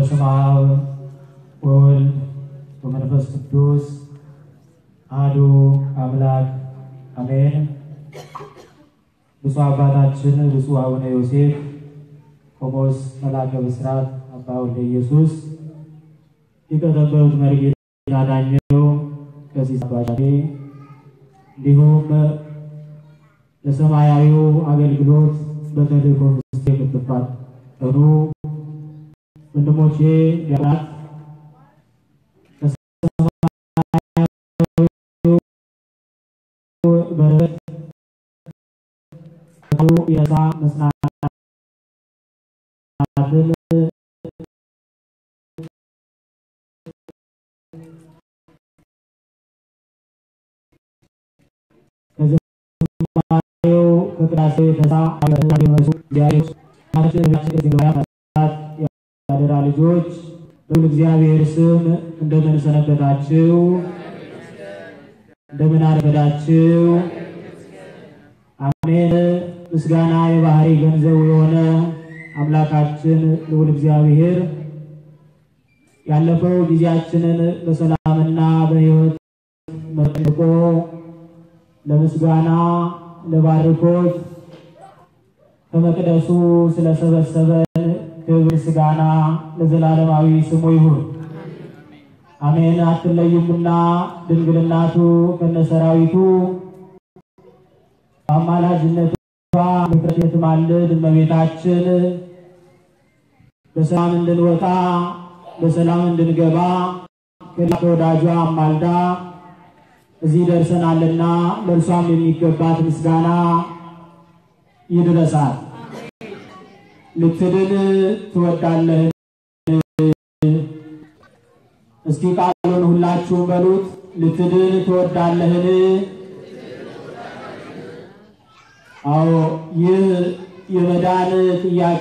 በስመ አብ ወወልድ ወመንፈስ ቅዱስ አሐዱ አምላክ አሜን። ብፁዕ አባታችን ብፁዕ አቡነ ዮሴፍ ቆሞስ መልአከ ብስራት አባ ወልደ ኢየሱስ የቀጠበሩት መርጌታ ዳኘው ቀሲስ አባሻሌ እንዲሁም ለሰማያዊው አገልግሎት በተልእኮ ውስጥ የምትፋጠኑ ወንድሞቼ ዲያቆናት ከሰማያዊው በረከት የነፃ መጽናናትን ከዝማሬው ከቅዳሴው የተነሳ አመቱ ዲያቆኖስ ያደራ ልጆች በሁሉ እግዚአብሔር ስም እንደምን ሰነበታችሁ? እንደምን አረፈዳችሁ? አሜን። ምስጋና የባህሪ ገንዘቡ የሆነ አምላካችን ልዑል እግዚአብሔር ያለፈው ጊዜያችንን በሰላምና በሕይወት መጠቆ ለምስጋና ለባርኮት ከመቅደሱ ስለሰበሰበን ክብር ምስጋና ለዘላለማዊ ስሙ ይሁን፣ አሜን። አትለዩምና ድንግልናቱ ከነሰራዊቱ በአማላጅነቷ ምክረት የትማልድ እመቤታችን በሰላም እንድንወጣ በሰላም እንድንገባ ከወዳጇ አማልዳ እዚህ ደርሰናልና ለእርሷም የሚገባት ምስጋና ይድረሳል። ልትድን ትወዳለህን? እስኪ ቃሉን ሁላችሁም በሉት። ልትድን ትወዳለህን? አዎ ይህ የመዳን ጥያቄ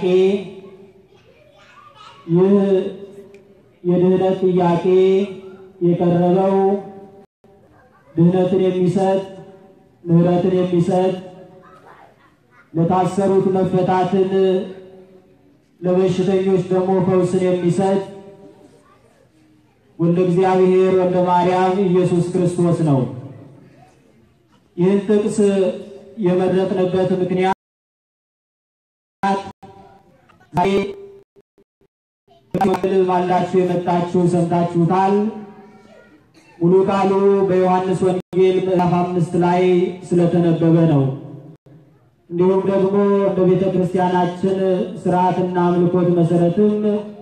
ይህ የድህነት ጥያቄ የቀረበው ድህነትን የሚሰጥ ምሕረትን የሚሰጥ ለታሰሩት መፈታትን ለበሽተኞች ደግሞ ፈውስን የሚሰጥ ወልደ እግዚአብሔር ወልደ ማርያም ኢየሱስ ክርስቶስ ነው። ይህን ጥቅስ የመረጥንበት ምክንያት ዛሬ ባላችሁ የመጣችሁ ሰምታችሁታል። ሙሉ ቃሉ በዮሐንስ ወንጌል ምዕራፍ አምስት ላይ ስለተነበበ ነው። እንዲሁም ደግሞ እንደ ቤተ ክርስቲያናችን ስርዓትና አምልኮት መሰረትም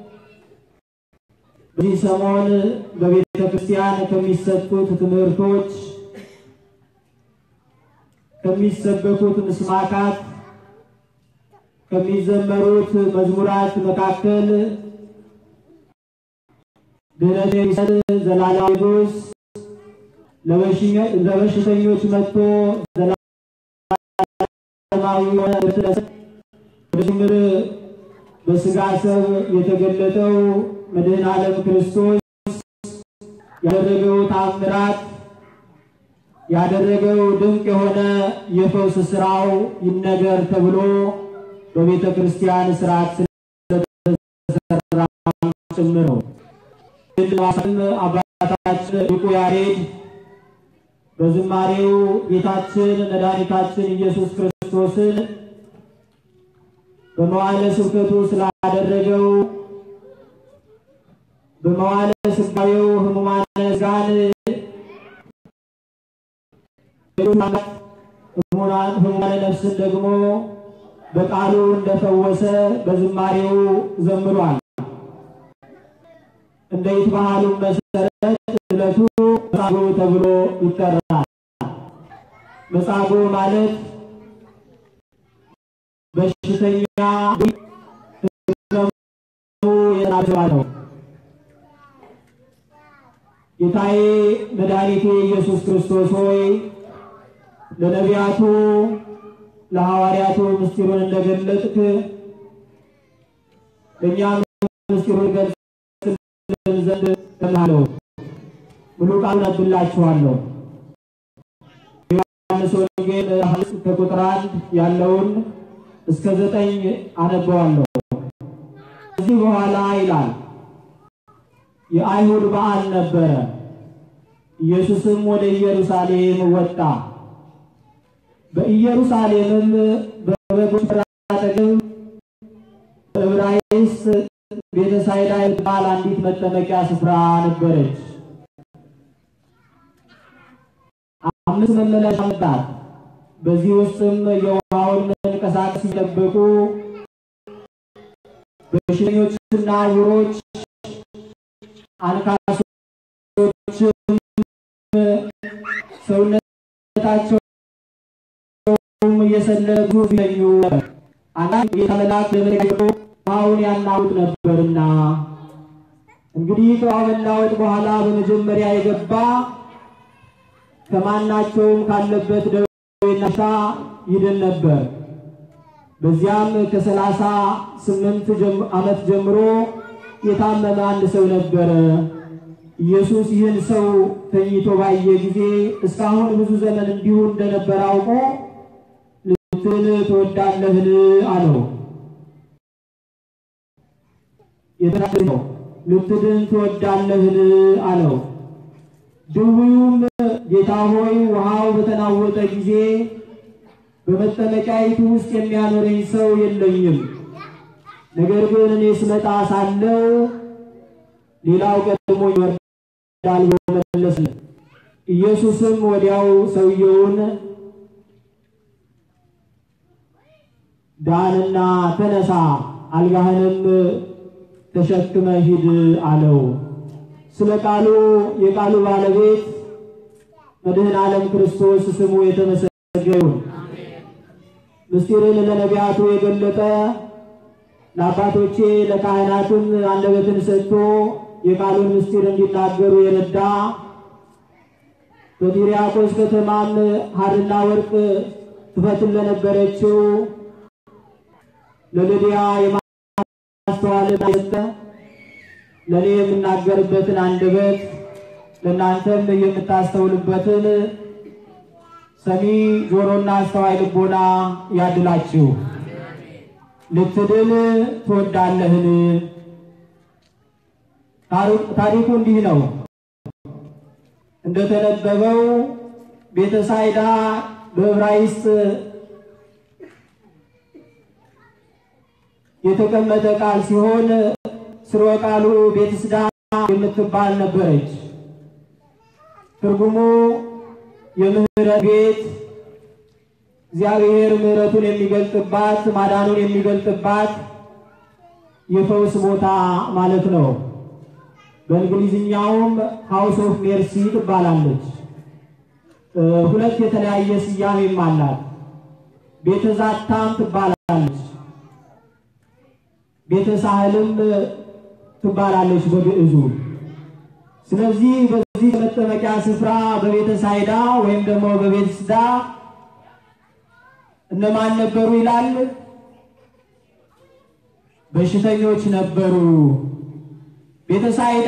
በዚህ ሰሞን በቤተ ክርስቲያን ከሚሰጡት ትምህርቶች ከሚሰበኩት ምስማካት ከሚዘመሩት መዝሙራት መካከል ድህነት የሚሰጥ ዘላለማዊ ንጉሥ ለበሽተኞች መጥቶ ዘላለማዊ ምድር በስጋ ሰብ የተገለጠው መድኃኔ ዓለም ክርስቶስ ያደረገው ታምራት ያደረገው ድንቅ የሆነ የፈውስ ስራው ይነገር ተብሎ በቤተ ክርስቲያን ስርዓት ስለተሰራ ጭምር ነው። አባታችን ሊቁ ያሬድ በዝማሬው ጌታችን መድኃኒታችን ኢየሱስ ክርስቶስን በመዋዕለ ስብከቱ ስላደረገው በመዋዕለ ስጋዌው ሕሙማነ ሥጋን ሕሙማነ ነፍስን ደግሞ በቃሉ እንደፈወሰ በዝማሬው ዘምሯል። እንደ ይትባህሉ መሰረት ዕለቱ መጻጉዕ ተብሎ ይጠራል። መጻጉዕ ማለት በሽተኛ የናዘዋ ነው። ጌታዬ መድኃኒቴ ኢየሱስ ክርስቶስ ሆይ ለነቢያቱ ለሐዋርያቱ ምስጢሩን እንደገለጥክ እኛም ምስጢሩን ገልጽ ዘንድ እልሃለሁ። ሙሉ ቃሉን አነብላችኋለሁ። ዮሐንስ ወንጌል ከቁጥር አንድ ያለውን እስከ ዘጠኝ አነበዋለሁ። ከዚህ በኋላ ይላል የአይሁድ በዓል ነበረ። ኢየሱስም ወደ ኢየሩሳሌም ወጣ። በኢየሩሳሌምም በበጎች ተራ አጠገብ በዕብራይስጥ ቤተሳይዳ የምትባል አንዲት መጠመቂያ ስፍራ ነበረች። አምስት መመለሻ ነበራት። በዚህ ውስጥም የውሃውን መንቀሳቀስ ሲጠብቁ በሽተኞችና ዕውሮች፣ አንካሶችም ሰውነታቸውም እየሰለሉ ሲተኙ አንዳንድ ጌታ መልአክ ለመለካቸው ውሃውን ያናውጥ ነበርና እንግዲህ ከውሃ መናወጥ በኋላ በመጀመሪያ የገባ ከማናቸውም ካለበት ደዌና በሽታ ይድን ነበር። በዚያም ከሰላሳ ስምንት ዓመት ጀምሮ የታመመ አንድ ሰው ነበረ። ኢየሱስ ይህን ሰው ተኝቶ ባየ ጊዜ እስካሁን ብዙ ዘመን እንዲሁ እንደነበረ አውቆ ልትድን ትወዳለህን? አለው። የተናገረው ልትድን ትወዳለህን? አለው። ድውዩም ጌታ ሆይ ውሃው በተናወጠ ጊዜ በመጠመቂያይቱ ውስጥ የሚያኖረኝ ሰው የለኝም። ነገር ግን እኔ ስመጣ ሳለው ሌላው ቀድሞ ይወርዳል ብሎ መለሰለት። ኢየሱስም ወዲያው ሰውየውን ዳንና ተነሳ፣ አልጋህንም ተሸክመ ሂድ አለው። ስለ ቃሉ የቃሉ ባለቤት መድህን ዓለም ክርስቶስ ስሙ የተመሰገነ ይሁን። ምስጢርን ለነቢያቱ የገለጠ ለአባቶቼ ለካህናትም አንደበትን ሰጥቶ የቃሉን ምስጢር እንዲናገሩ የረዳ በጢርያቆስ ከተማም ሐርና ወርቅ ትፈትን ለነበረችው ለልድያ የማስተዋልን የሰጠ ለእኔ የምናገርበትን አንደበት ለእናንተም የምታስተውልበትን ሰሚ ጆሮና አስተዋይ ልቦና ያድላችሁ። ልትድን ትወዳለህን? ታሪኩ እንዲህ ነው። እንደተነበበው ቤተሳይዳ በዕብራይስጥ የተቀመጠ ቃል ሲሆን ስርወ ቃሉ ቤትስዳ የምትባል ነበረች። ትርጉሙ የምህረት ቤት እግዚአብሔር ምሕረቱን የሚገልጥባት ማዳኑን የሚገልጥባት የፈውስ ቦታ ማለት ነው። በእንግሊዝኛውም ሃውስ ኦፍ ሜርሲ ትባላለች። ሁለት የተለያየ ስያሜም አላት። ቤተ ዛታም ትባላለች። ቤተ ሳህልም ትባላለች በግዕዙ። ስለዚህ በዚህ መጠመቂያ ስፍራ በቤተ ሳይዳ ወይም ደግሞ በቤተ ስዳ እነማን ነበሩ ይላል? በሽተኞች ነበሩ። ቤተ ሳይዳ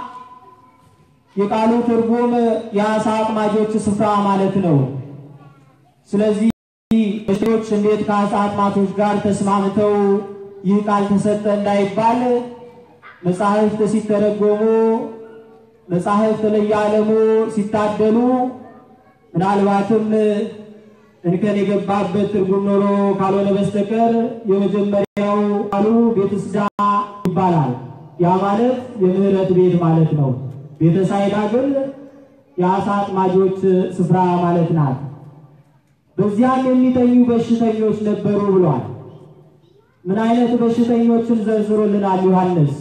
የቃሉ ትርጉም የአሳ አጥማጆች ስፍራ ማለት ነው። ስለዚህ በሽተኞች እንዴት ከአሳ አጥማጆች ጋር ተስማምተው ይህ ቃል ተሰጠ እንዳይባል መጻሕፍት ሲተረጎሙ መጻሕፍት ለየዓለሙ ሲታደሉ ምናልባትም እንከን የገባበት ትርጉም ኖሮ ካልሆነ በስተቀር የመጀመሪያው ቃሉ ቤተስዳ ይባላል። ያ ማለት የምህረት ቤት ማለት ነው። ቤተሳይዳ ግን የአሳ አጥማጆች ስፍራ ማለት ናት። በዚያም የሚተኙ በሽተኞች ነበሩ ብሏል። ምን አይነት በሽተኞችን ዘርዝሮልናል ዮሐንስ?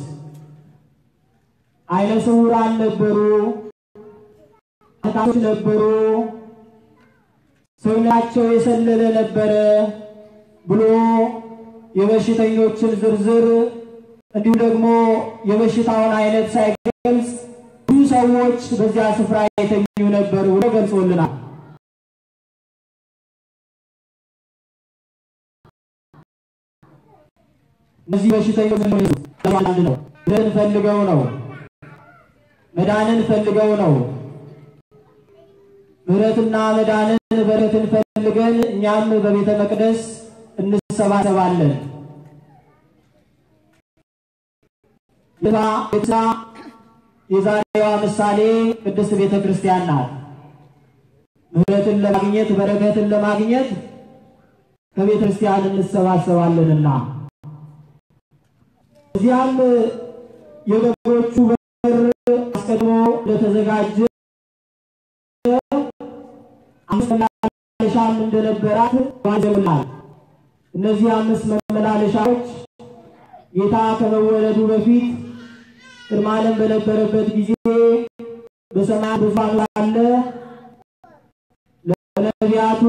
አይነ ስውራን ነበሩ፣ ታች ነበሩ፣ ሰውነታቸው የሰለለ ነበረ ብሎ የበሽተኞችን ዝርዝር እንዲሁ ደግሞ የበሽታውን አይነት ሳይገልጽ ብዙ ሰዎች በዚያ ስፍራ የተኙ ነበሩ ብሎ ገልጾልናል። እነዚህ በሽተኞች አንድ ነው። መዳንን ፈልገው ነው። መዳንን ፈልገው ነው። ምሕረትና መዳንን በረከትን ፈልገን እኛም በቤተ መቅደስ እንሰባሰባለን። ቤታ የዛሬዋ ምሳሌ ቅድስት ቤተ ክርስቲያን ናት። ምሕረትን ለማግኘት በረከትን ለማግኘት ከቤተ ክርስቲያን እንሰባሰባለንና እዚያም የበጎቹ በር አስቀድሞ እንደተዘጋጀ አምስት መመላለሻም እንደነበራት ዋዘውናል። እነዚህ አምስት መመላለሻዎች ጌታ ከመወለዱ በፊት ቅድመ ዓለም በነበረበት ጊዜ በሰማይ ዙፋኑ ሳለ ለነቢያቱ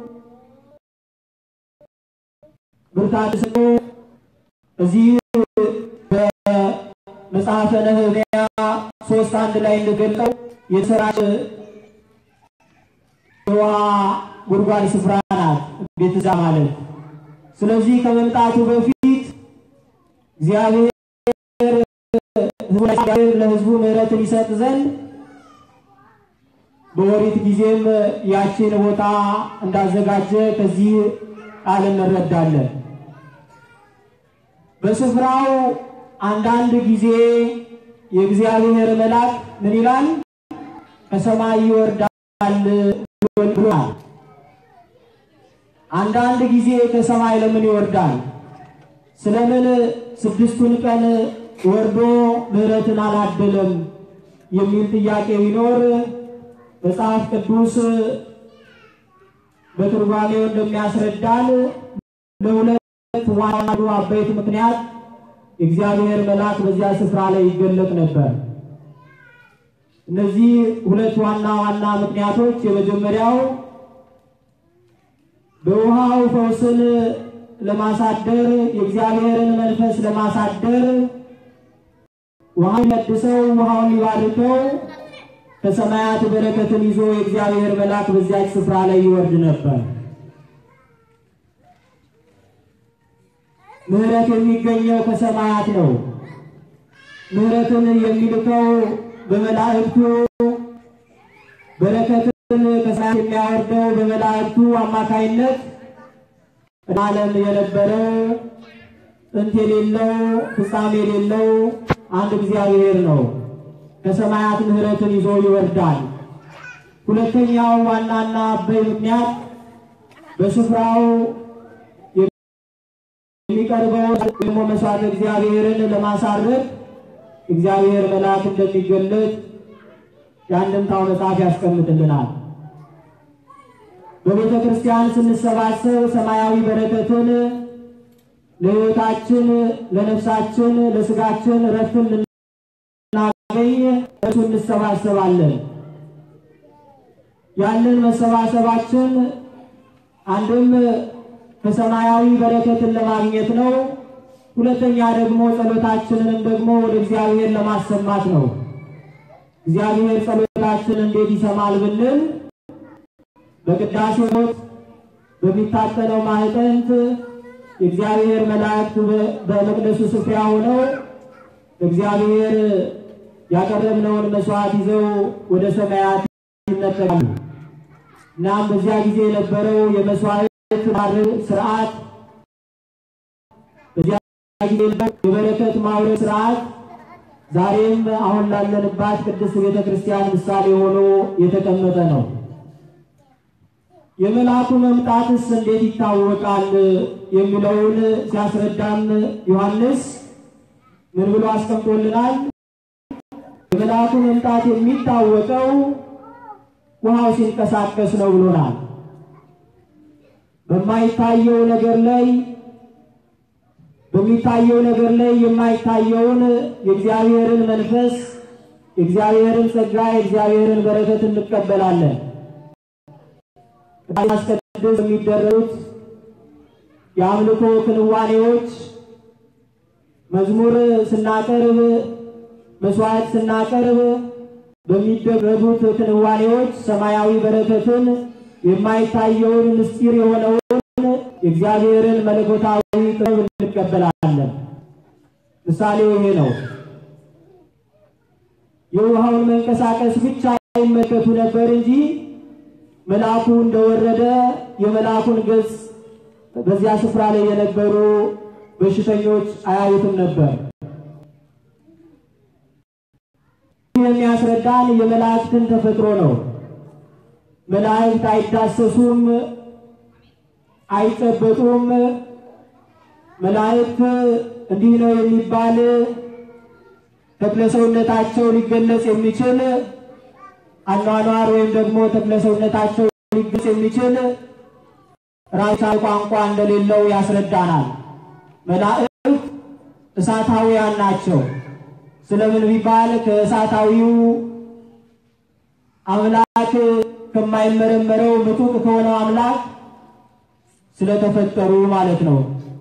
ብርታት ሰጥቶ እዚህ በመጽሐፈ ነህምያ ሶስት አንድ ላይ እንደገለጸው የተሰራች የውሃ ጉድጓድ ስፍራ ናት ቤትዛ ማለት። ስለዚህ ከመምጣቱ በፊት እግዚአብሔር ለሕዝቡ ምሕረትን ይሰጥ ዘንድ በኦሪት ጊዜም ያችን ቦታ እንዳዘጋጀ ከዚህ ቃል እንረዳለን። በስፍራው አንዳንድ ጊዜ የእግዚአብሔር መልአክ ምን ይላል? ከሰማይ ይወርዳል ብሏል። አንዳንድ ጊዜ ከሰማይ ለምን ይወርዳል? ስለምን ስድስቱን ቀን ወርዶ ምሕረትን አላደለም የሚል ጥያቄ ቢኖር መጽሐፍ ቅዱስ በትርጓሜው እንደሚያስረዳን ለሁለት ዋና አበይት ምክንያት የእግዚአብሔር መልአክ በዚያ ስፍራ ላይ ይገለጥ ነበር። እነዚህ ሁለት ዋና ዋና ምክንያቶች የመጀመሪያው በውሃው ፈውስን ለማሳደር የእግዚአብሔርን መንፈስ ለማሳደር ውሃውን ቀድሰው ውሃውን ሊባርከው ከሰማያት በረከትን ይዞ የእግዚአብሔር መልአክ በዚያች ስፍራ ላይ ይወርድ ነበር። ምሕረት የሚገኘው ከሰማያት ነው። ምሕረትን የሚልከው በመላእክቱ፣ በረከትን ከሰማያት የሚያወርደው በመላእክቱ አማካይነት ዓለም የነበረው ጥንት የሌለው ፍጻሜ የሌለው አንድ እግዚአብሔር ነው። ከሰማያት ምሕረትን ይዞ ይወርዳል። ሁለተኛው ዋናና አበይ ምክንያት በስፍራው የሚቀርበው ደግሞ መስዋዕት እግዚአብሔርን ለማሳረግ እግዚአብሔር መልአክ እንደሚገለጥ የአንድምታው መጽሐፍ ያስቀምጥልናል። በቤተ ክርስቲያን ስንሰባሰብ ሰማያዊ በረከትን ለሕይወታችን፣ ለነፍሳችን፣ ለስጋችን ረፍትን ልናገኝ እሱ እንሰባሰባለን። ያንን መሰባሰባችን አንድም ከሰማያዊ በረከትን ለማግኘት ነው። ሁለተኛ ደግሞ ጸሎታችንንም ደግሞ ወደ እግዚአብሔር ለማሰማት ነው። እግዚአብሔር ጸሎታችን እንዴት ይሰማል ብንል በቅዳሴ ወቅት በሚታጠነው ማዕጠንት የእግዚአብሔር መላእክት በመቅደሱ ስፍራ ሆነው እግዚአብሔር ያቀረብነውን መስዋዕት ይዘው ወደ ሰማያት ይነጠቃሉ። እናም በዚያ ጊዜ የነበረው የመስዋዕት ስርዓት፣ በዚያ ጊዜ የበረከት ማውረድ ስርዓት ዛሬም አሁን ላለንባት ቅድስት ቤተ ክርስቲያን ምሳሌ ሆኖ የተቀመጠ ነው። የመልአኩ መምጣትስ እንዴት ይታወቃል የሚለውን ሲያስረዳም ዮሐንስ ምን ብሎ አስቀምጦልናል? የመልአኩ መምጣት የሚታወቀው ውሃው ሲንቀሳቀስ ነው ብሎናል። በማይታየው ነገር ላይ በሚታየው ነገር ላይ የማይታየውን የእግዚአብሔርን መንፈስ የእግዚአብሔርን ጸጋ የእግዚአብሔርን በረከት እንቀበላለን። ማስቀደስ የሚደረጉት የአምልኮ ክንዋኔዎች መዝሙር ስናቀርብ፣ መስዋዕት ስናቀርብ በሚደረጉት ክንዋኔዎች ሰማያዊ በረከትን የማይታየውን ምስጢር የሆነውን የእግዚአብሔርን መለኮታዊ ጥበብ እንቀበላለን። ምሳሌው ይሄ ነው። የውሃውን መንቀሳቀስ ብቻ ይመለከቱ ነበር እንጂ መልአኩ እንደወረደ የመልአኩን ገጽ በዚያ ስፍራ ላይ የነበሩ በሽተኞች አያዩትም ነበር። የሚያስረዳን የመላእክትን ተፈጥሮ ነው። መላእክት አይዳሰሱም፣ አይጨበጡም። መላእክት እንዲህ ነው የሚባል ተክለሰውነታቸው ሊገለጽ የሚችል አኗኗር ወይም ደግሞ ተክለሰውነታቸው ሊገለጽ የሚችል ራሳዊ ቋንቋ እንደሌለው ያስረዳናል። መላእክት እሳታውያን ናቸው። ስለምን ቢባል ከእሳታዊው አምላክ ከማይመረመረው ምጡቅ ከሆነው አምላክ ስለተፈጠሩ ማለት ነው።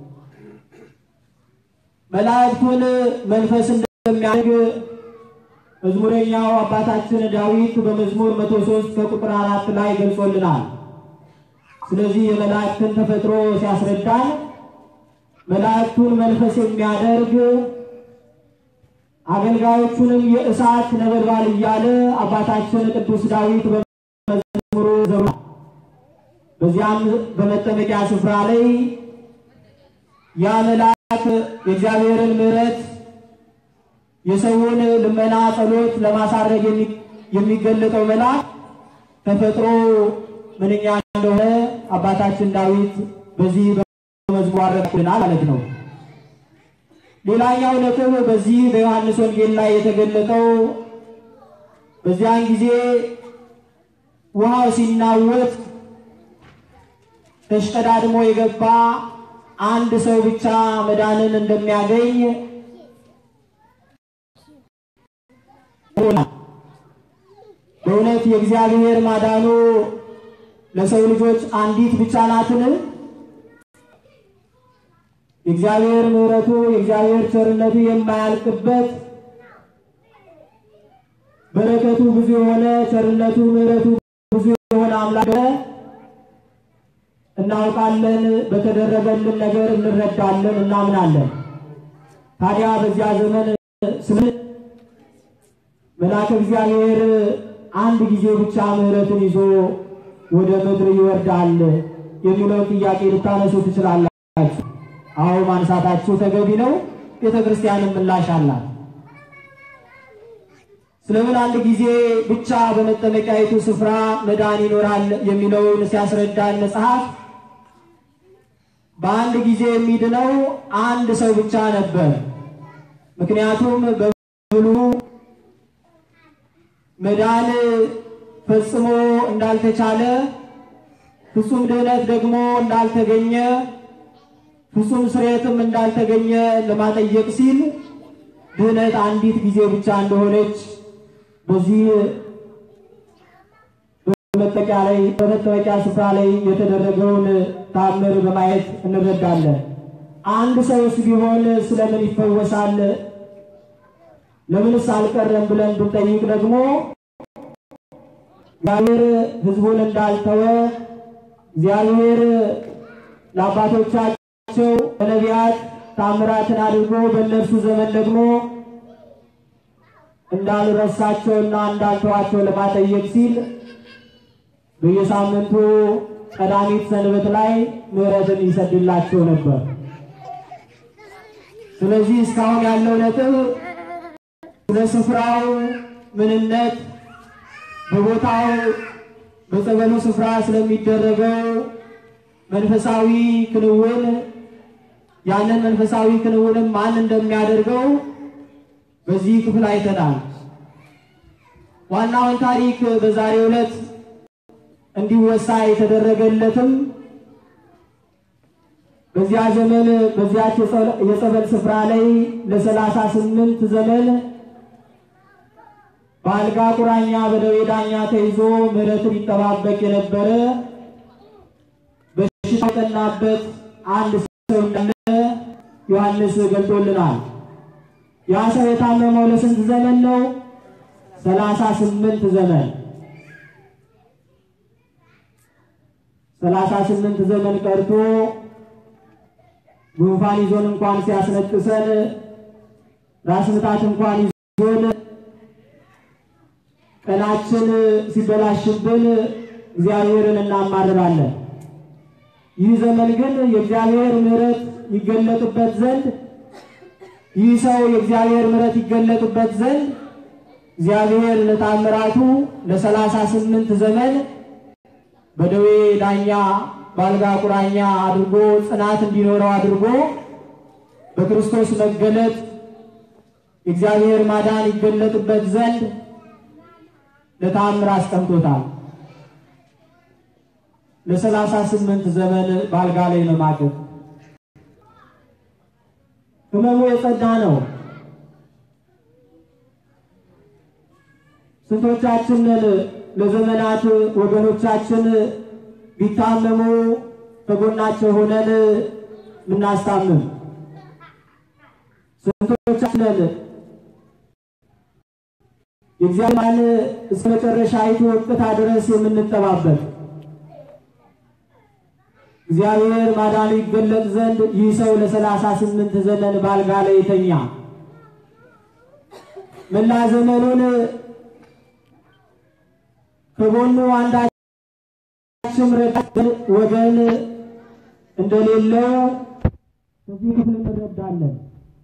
መላእክቱን መንፈስ እንደሚያደርግ መዝሙረኛው አባታችን ዳዊት በመዝሙር 103 ከቁጥር አራት ላይ ገልጾልናል። ስለዚህ የመላእክትን ተፈጥሮ ሲያስረዳን መላእክቱን መንፈስ የሚያደርግ አገልጋዮቹንም የእሳት ነበልባል እያለ አባታችን ቅዱስ ዳዊት በመዝሙሩ ዘሩ በዚያም በመጠመቂያ ስፍራ ላይ ያ መልአክ የእግዚአብሔርን ምሕረት የሰውን ልመና ጸሎት ለማሳረግ የሚገለጠው መልአክ ተፈጥሮ ምንኛ እንደሆነ አባታችን ዳዊት በዚህ በመዝሙር አረጋግጦልናል ማለት ነው። ሌላኛው ነጥብ በዚህ በዮሐንስ ወንጌል ላይ የተገለጠው በዚያን ጊዜ ውሃው ሲናወጥ ተሽቀዳድሞ የገባ አንድ ሰው ብቻ መዳንን እንደሚያገኝ በእውነት የእግዚአብሔር ማዳኑ ለሰው ልጆች አንዲት ብቻ ናትን? የእግዚአብሔር ምሕረቱ የእግዚአብሔር ቸርነቱ የማያልቅበት በረከቱ ብዙ የሆነ ቸርነቱ ምሕረቱ ብዙ የሆነ አምላክ እናውቃለን። በተደረገልን ነገር እንረዳለን፣ እናምናለን። ታዲያ በዚያ ዘመን ስለ መልአከ እግዚአብሔር አንድ ጊዜ ብቻ ምሕረትን ይዞ ወደ ምድር ይወርዳል የሚለውን ጥያቄ ልታነሱ ትችላላችሁ። አዎ ማንሳታችሁ ተገቢ ነው። ቤተ ክርስቲያንም ምላሽ አላት። ስለምን አንድ ጊዜ ብቻ በመጠመቂያይቱ ስፍራ መዳን ይኖራል የሚለውን ሲያስረዳን መጽሐፍ በአንድ ጊዜ የሚድነው አንድ ሰው ብቻ ነበር። ምክንያቱም በብሉ መዳን ፈጽሞ እንዳልተቻለ ፍጹም ድህነት ደግሞ እንዳልተገኘ ፍጹም ስርየትም እንዳልተገኘ ለማጠየቅ ሲል ድህነት አንዲት ጊዜ ብቻ እንደሆነች በዚህ በመጠቂያ ላይ በመጠመቂያ ስፍራ ላይ የተደረገውን ታምር በማየት እንረዳለን። አንድ ሰውስ ቢሆን ስለምን ይፈወሳል? ለምንስ አልቀረም ብለን ብንጠይቅ ደግሞ እግዚአብሔር ሕዝቡን እንዳልተወ እግዚአብሔር ለአባቶቻቸው በነቢያት ታምራትን አድርጎ በእነርሱ ዘመን ደግሞ እንዳልረሳቸውና እንዳልተዋቸው ለማጠየቅ ሲል በየሳምንቱ ቀዳሚት ሰንበት ላይ ምሕረትን ይሰድላቸው ነበር። ስለዚህ እስካሁን ያለው ነጥብ ስለ ስፍራው ምንነት፣ በቦታው በጸበሉ ስፍራ ስለሚደረገው መንፈሳዊ ክንውን ያንን መንፈሳዊ ክንውንም ማን እንደሚያደርገው በዚህ ክፍል አይተናል። ዋናውን ታሪክ በዛሬው ዕለት እንዲወሳ የተደረገለትም በዚያ ዘመን በዚያች የጸበል ስፍራ ላይ ለሰላሳ ስምንት ዘመን በአልጋ ቁራኛ በደዌ ዳኛ ተይዞ ምሕረትን ይጠባበቅ የነበረ በሽታ የጠናበት አንድ ሰው እንዳለ ዮሐንስ ገልጦልናል። ያ ሰው የታመመው ለስንት ዘመን ነው? ሰላሳ ስምንት ዘመን ሰላሳ ስምንት ዘመን ቀርቶ ጉንፋን ይዞን እንኳን ሲያስነጥሰን ራስ ምታት እንኳን ይዞን ቀናችን ሲበላሽብን እግዚአብሔርን እናማርራለን። ይህ ዘመን ግን የእግዚአብሔር ምሕረት ይገለጥበት ዘንድ ይህ ሰው የእግዚአብሔር ምሕረት ይገለጥበት ዘንድ እግዚአብሔር ለታምራቱ ለሰላሳ ስምንት ዘመን በደዌ ዳኛ በአልጋ ቁራኛ አድርጎ ጽናት እንዲኖረው አድርጎ በክርስቶስ መገለጥ የእግዚአብሔር ማዳን ይገለጥበት ዘንድ ለታምር አስቀምጦታል። ለሰላሳ ስምንት ዘመን በአልጋ ላይ መማቀቅ ህመሙ የጸዳ ነው። ስንቶቻችንን ለዘመናት ወገኖቻችን ቢታመሙ ከጎናቸው ሆነን ምናስታምም? ስንቶቻችንን የእግዚአብሔርን እስከ መጨረሻይቱ ወቅታ ድረስ የምንጠባበቅ? እግዚአብሔር ማዳኑ ይገለጥ ዘንድ ይህ ሰው ለሰላሳ ስምንት ዘመን ባልጋ ላይ የተኛ መላ ዘመኑን ከጎኑ አንዳችም ረዳት ወገን እንደሌለው ከዚህ ክፍል እንረዳለን።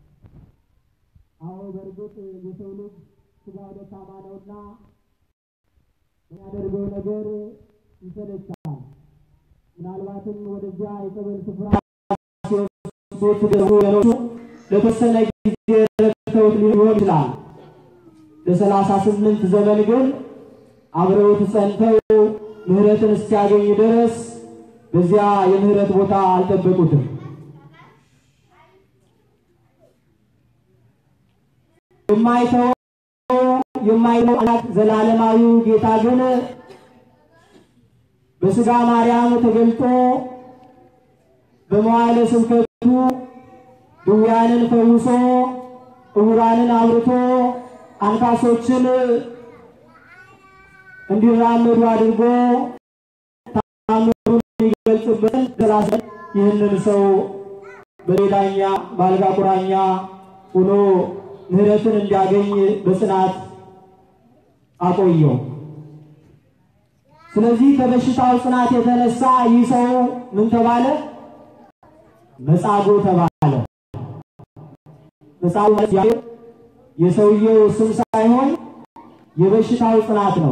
አዎ በእርግጥ የሰው ልጅ ሥጋው ደካማ ነውና የሚያደርገው ነገር ይሰለቻል። ምናልባትም ወደዚያ የጸበል ስፍራ ሲወስዱት ደግሞ ሌሎቹ ለተወሰነ ጊዜ ረድተውት ሊሆን ይችላል። ለሰላሳ ስምንት ዘመን ግን አብረውት ጸንተው ምሕረትን እስኪያገኝ ድረስ በዚያ የምሕረት ቦታ አልጠበቁትም። የማይተወው የማይተው አምላክ ዘላለማዊው ጌታ ግን በሥጋ ማርያም ተገልጦ በመዋዕለ ስብከቱ ድውያንን ፈውሶ ዕውራንን አብርቶ አንካሶችን እንዲራመዱ አድርጎ ታምሩን የሚገልጽበት ደራሰ ይህንን ሰው በሌላኛ በአልጋ ቁራኛ ሆኖ ምሕረትን እንዲያገኝ በጽናት አቆየው። ስለዚህ ከበሽታው ጽናት የተነሳ ይህ ሰው ምን ተባለ? መጻጉዕ ተባለ። መጻጉዕ ማለት የሰውየው ስም ሳይሆን የበሽታው ጽናት ነው።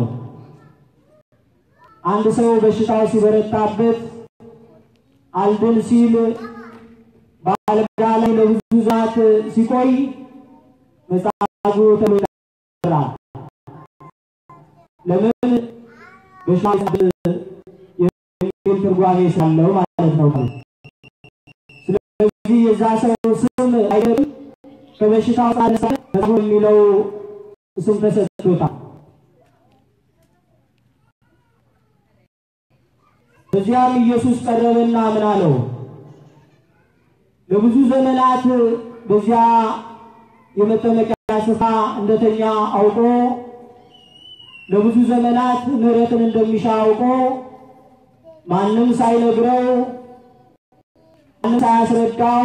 አንድ ሰው በሽታው ሲበረታበት አልድን ሲል በአልጋ ላይ ለብዙ ዛት ሲቆይ መጻጉዕ ተብሎ ይጠራል። ለምን? በሽታ የሚል ትርጓሜ ስላለው ማለት ነው። ስለዚህ የዛ ሰው ስም አይደለም ከበሽታው ጻድቅ መጻጉዕ የሚለው ስም ተሰጥቶታል። በዚያም ኢየሱስ ቀረበና ምን አለው? ለብዙ ዘመናት በዚያ የመጠመቂያ ስፍራ እንደተኛ አውቆ ለብዙ ዘመናት ምሕረትን እንደሚሻ አውቆ ማንም ሳይነግረው ማንም ሳያስረዳው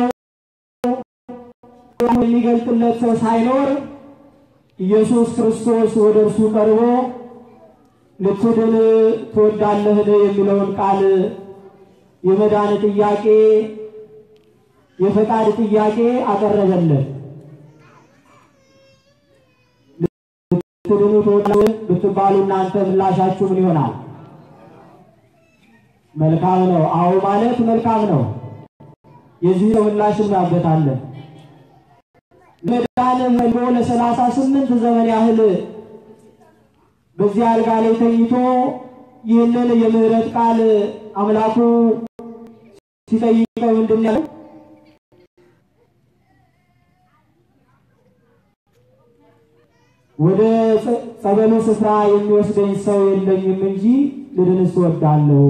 የሚገልጥለት ሰው ሳይኖር ኢየሱስ ክርስቶስ ወደ እርሱ ቀርቦ ልትድን ትወዳለህን የሚለውን ቃል የመዳን ጥያቄ የፈቃድ ጥያቄ አቀረበለት። ልትድኑ ትወዳለህ ብትባሉ እናንተ ምላሻችሁ ምን ይሆናል? መልካም ነው። አዎ ማለት መልካም ነው። የዚህ ሰው ምላሽ እናበታለን። መዳን መልጎ ለሰላሳ ስምንት ዘመን ያህል በዚህ አልጋ ላይ ተኝቶ ይህንን የምህረት ቃል አምላኩ ሲጠይቀው ምንድን ያለው? ወደ ጸበሉ ስፍራ የሚወስደኝ ሰው የለኝም እንጂ ልድንስ እወዳለሁ።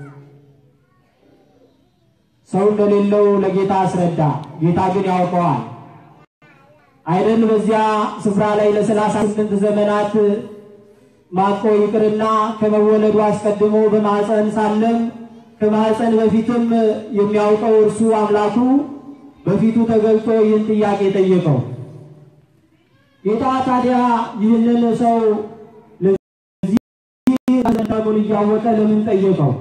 ሰው እንደሌለው ለጌታ አስረዳ። ጌታ ግን ያውቀዋል አይደል? በዚያ ስፍራ ላይ ለሰላሳ ስምንት ዘመናት ማቆ ይቅርና ከመወለዱ አስቀድሞ በማኅፀን ሳለም ከማኅፀን በፊትም የሚያውቀው እርሱ አምላኩ በፊቱ ተገልጦ ይህን ጥያቄ ጠየቀው። ጌታ ታዲያ ይህንን ሰው ለዚህ ዘመኑን እያወቀ ለምን ጠየቀው?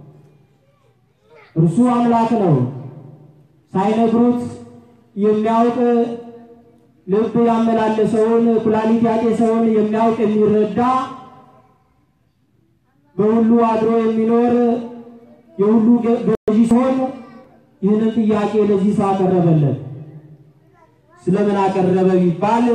እርሱ አምላክ ነው። ሳይነግሩት የሚያውቅ ልብ ያመላለሰውን ኩላሊት ያጤሰውን የሚያውቅ የሚረዳ በሁሉ አድሮ የሚኖር የሁሉ ገዢ ሲሆን ይህንን ጥያቄ ለዚህ ሰው አቀረበለት። ስለምን አቀረበ ቢባል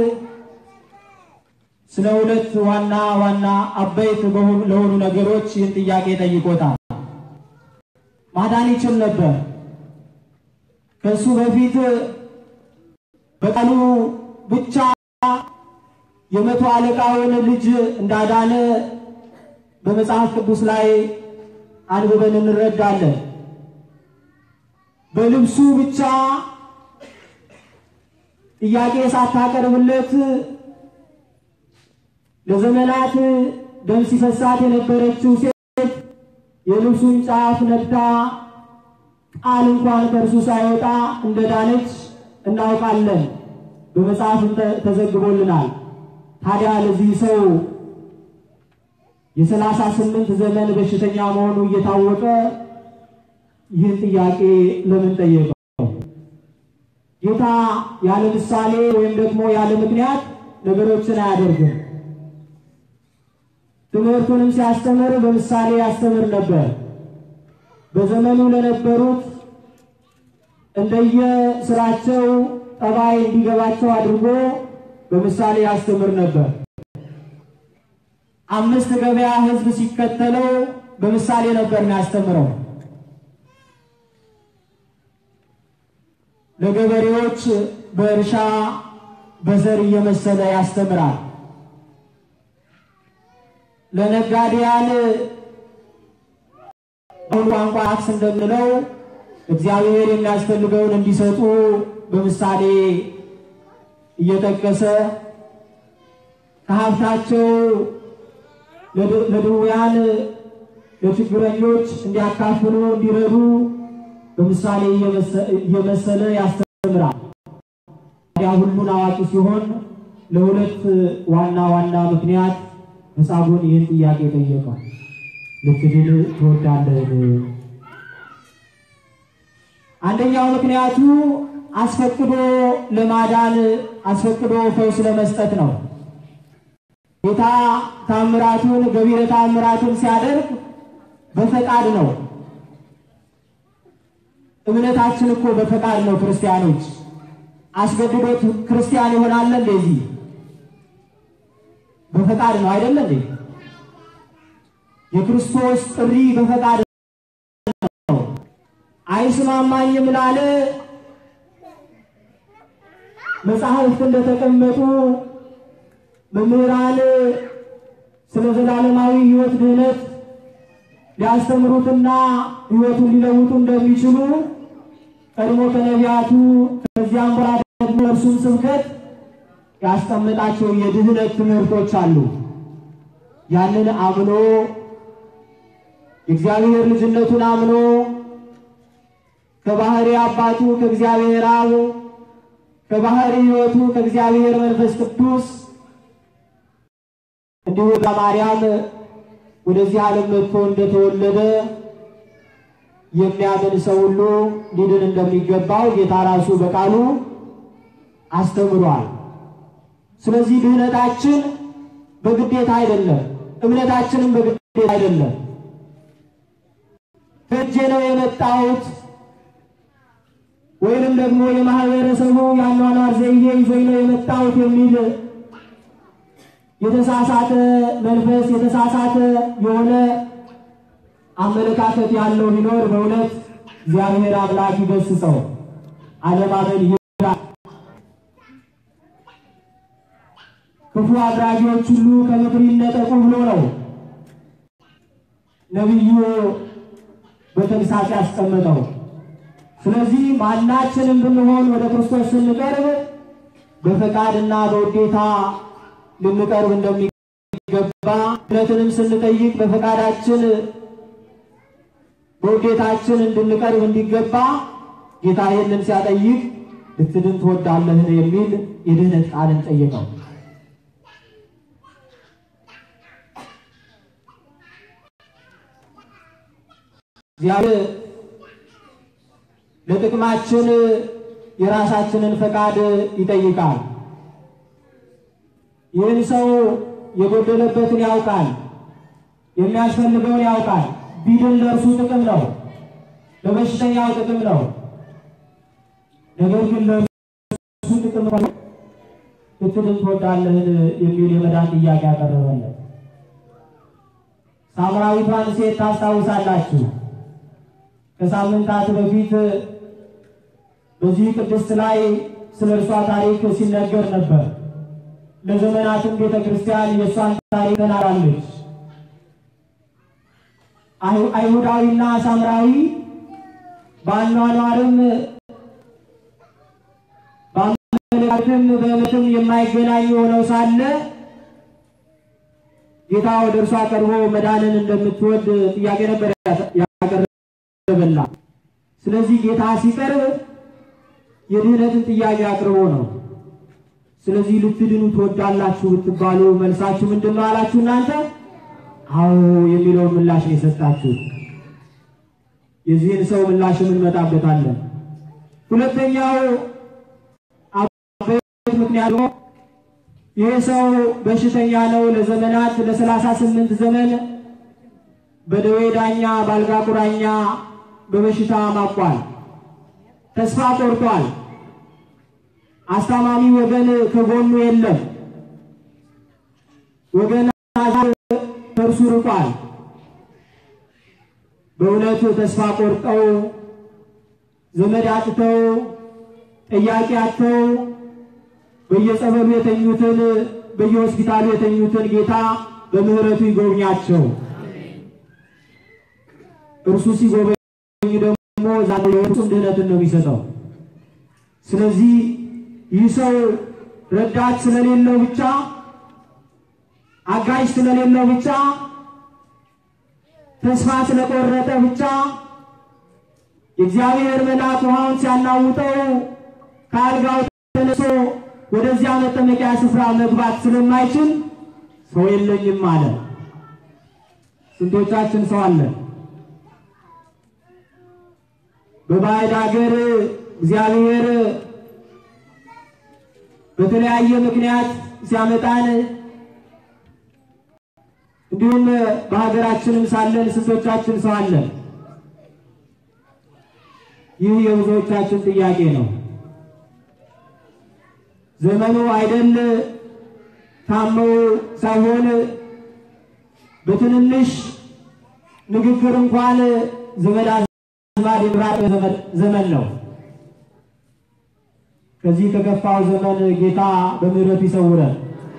ስለ ሁለት ዋና ዋና አበይት ለሆኑ ነገሮች ይህን ጥያቄ ጠይቆታል። ማዳን ይችል ነበር። ከሱ በፊት በቃሉ ብቻ የመቶ አለቃውን ልጅ እንዳዳነ በመጽሐፍ ቅዱስ ላይ አንብበን እንረዳለን። በልብሱ ብቻ ጥያቄ ሳታቀርብለት ለዘመናት ደም ሲፈሳት የነበረችው ሴት የልብሱን ጫፍ ነክታ ቃል እንኳን ከእርሱ ሳይወጣ እንደዳነች እናውቃለን። በመጽሐፍም ተዘግቦልናል። ታዲያ ለዚህ ሰው የሰላሳ ስምንት ዘመን በሽተኛ መሆኑ እየታወቀ ይህን ጥያቄ ለምን ጠየቀው? ጌታ ያለ ምሳሌ ወይም ደግሞ ያለ ምክንያት ነገሮችን አያደርግም። ትምህርቱንም ሲያስተምር በምሳሌ ያስተምር ነበር። በዘመኑ ለነበሩት እንደየ ስራቸው ጠባይ እንዲገባቸው አድርጎ በምሳሌ ያስተምር ነበር። አምስት ገበያ ሕዝብ ሲከተለው በምሳሌ ነበር የሚያስተምረው። ለገበሬዎች በእርሻ በዘር እየመሰለ ያስተምራል። ለነጋዴያን አሁን ቋንቋ ታክስ እንደምንለው እግዚአብሔር የሚያስፈልገውን እንዲሰጡ በምሳሌ እየጠቀሰ ከሀብታቸው ለድውያን ለችግረኞች እንዲያካፍሉ እንዲረዱ በምሳሌ እየመሰለ ያስተምራል። ታዲያ ሁሉን አዋቂ ሲሆን ለሁለት ዋና ዋና ምክንያት ሕፃኑን ይህን ጥያቄ ጠየቀው። ልትድን ትወዳለህ? አንደኛው ምክንያቱ አስፈቅዶ ለማዳን አስፈቅዶ ፈውስ ለመስጠት ነው። ጌታ ታምራቱን ገቢረ ታምራቱን ሲያደርግ በፈቃድ ነው። እምነታችን እኮ በፈቃድ ነው። ክርስቲያኖች አስገድዶት ክርስቲያን ይሆናል እንደዚህ በፈቃድ ነው አይደለ እንዴ? የክርስቶስ ጥሪ በፈቃድ ነው። አይስማማኝም ላለ መጽሐፍት እንደተቀመጡ መምህራን ስለ ዘላለማዊ ሕይወት ድህነት ሊያስተምሩትና ሕይወቱን ሊለውጡ እንደሚችሉ ቀድሞ ከነቢያቱ ከዚያም በኋላ ደግሞ እርሱም ስብከት ያስቀመጣቸው የድህነት ትምህርቶች አሉ። ያንን አምኖ የእግዚአብሔር ልጅነቱን አምኖ ከባህሪ አባቱ ከእግዚአብሔር አብ ከባህሪ ሕይወቱ ከእግዚአብሔር መንፈስ ቅዱስ እንዲሁ በማርያም ወደዚህ ዓለም መጥቶ እንደተወለደ የሚያምን ሰው ሁሉ ሊድን እንደሚገባው ጌታ ራሱ በቃሉ አስተምሯል። ስለዚህ ድህነታችን በግዴታ አይደለም፣ እምነታችንም በግዴታ አይደለም። ከእጄ ነው የመጣሁት ወይንም ደግሞ የማህበረሰቡ የአኗኗር ዘይቤ ይዞኝ ነው የመጣሁት የሚል የተሳሳተ መንፈስ የተሳሳተ የሆነ አመለካከት ያለው ቢኖር በእውነት እግዚአብሔር አምላክ ይገስጸው። አለማመን ይራል። ክፉ አድራጊዎች ሁሉ ከምክር ይነጠቁ ብሎ ነው ነቢዩ በተግሳጽ ያስቀመጠው። ስለዚህ ማናችንም ብንሆን ወደ ክርስቶስ ስንቀርብ በፈቃድና በውዴታ ልንቀርብ እንደሚገባ እምነትንም ስንጠይቅ በፈቃዳችን በውዴታችን እንድንቀርብ እንዲገባ ጌታ ይህንን ሲያጠይቅ ልትድን ትወዳለህን የሚል የድህነት ቃልን ጠየቀው። እግዚአብሔር ለጥቅማችን የራሳችንን ፈቃድ ይጠይቃል። ይህን ሰው የጎደለበትን ያውቃል፣ የሚያስፈልገውን ያውቃል። ቢድን ለእርሱ ጥቅም ነው፣ ለበሽተኛው ጥቅም ነው። ነገር ግን ለእርሱ ጥቅም ነው ልትድን ትወዳለህን የሚል የመዳን ጥያቄ ያቀረበለት። ሳምራዊቷን ሴት ታስታውሳላችሁ። ከሳምንታት በፊት በዚህ ቅድስት ላይ ስለ እርሷ ታሪክ ሲነገር ነበር። ለዘመናትም ቤተ ክርስቲያን የእሷን ታሪክ ተናግራለች። አይሁዳዊና ሳምራዊ በአኗኗርም በአመለካከትም በእምነትም የማይገናኙ ሆነው ሳለ ጌታ ወደ እርሷ ቀርቦ መዳንን እንደምትወድ ጥያቄ ነበር ያቀረበላ። ስለዚህ ጌታ ሲቀርብ የድህነትን ጥያቄ አቅርቦ ነው። ስለዚህ ልትድኑ ትወዳላችሁ ብትባሉ መልሳችሁ ምንድን ነው አላችሁ እናንተ? አዎ የሚለውን ምላሽ ነው የሰጣችሁ። የዚህን ሰው ምላሽ እንመጣበታለን። ሁለተኛው አበይት ምክንያት ይህ ሰው በሽተኛ ነው። ለዘመናት ለሰላሳ ስምንት ዘመን በደዌ ዳኛ በአልጋ ቁራኛ በበሽታ ማቋል፣ ተስፋ ቆርጧል። አስታማሚ ወገን ከጎኑ የለም። ወገን ከእርሱ ርቋል። በእውነት ተስፋ ቆርጠው ዘመድ አጥተው ጠያቂ አጥተው በየጸበሉ የተኙትን በየሆስፒታሉ የተኙትን ጌታ በምሕረቱ ይጎብኛቸው። እርሱ ሲጎበኝ ደግሞ ዛሬ ፍጹም ድህነትን ነው የሚሰጠው። ስለዚህ ይህ ሰው ረዳት ስለሌለው ብቻ አጋዥ ስለሌለው ብቻ ተስፋ ስለቆረጠ ብቻ የእግዚአብሔር መልአክ ውሃውን ሲያናውጠው ከአልጋው ተነሶ ወደዚያ መጠመቂያ ስፍራ መግባት ስለማይችል ሰው የለኝም አለ። ስንቶቻችን ሰው አለን? በባዕድ ሀገር እግዚአብሔር በተለያየ ምክንያት ሲያመጣን እንዲሁም በሀገራችንም ሳለን ስንቶቻችን ሰው አለን? ይህ የብዙዎቻችን ጥያቄ ነው። ዘመኑ አይደል ታመው ሳይሆን በትንንሽ ንግግር እንኳን ዘመድ አዝማድ የመራቅ ዘመን ነው። ከዚህ ከከፋው ዘመን ጌታ በምሕረቱ ይሰውረን።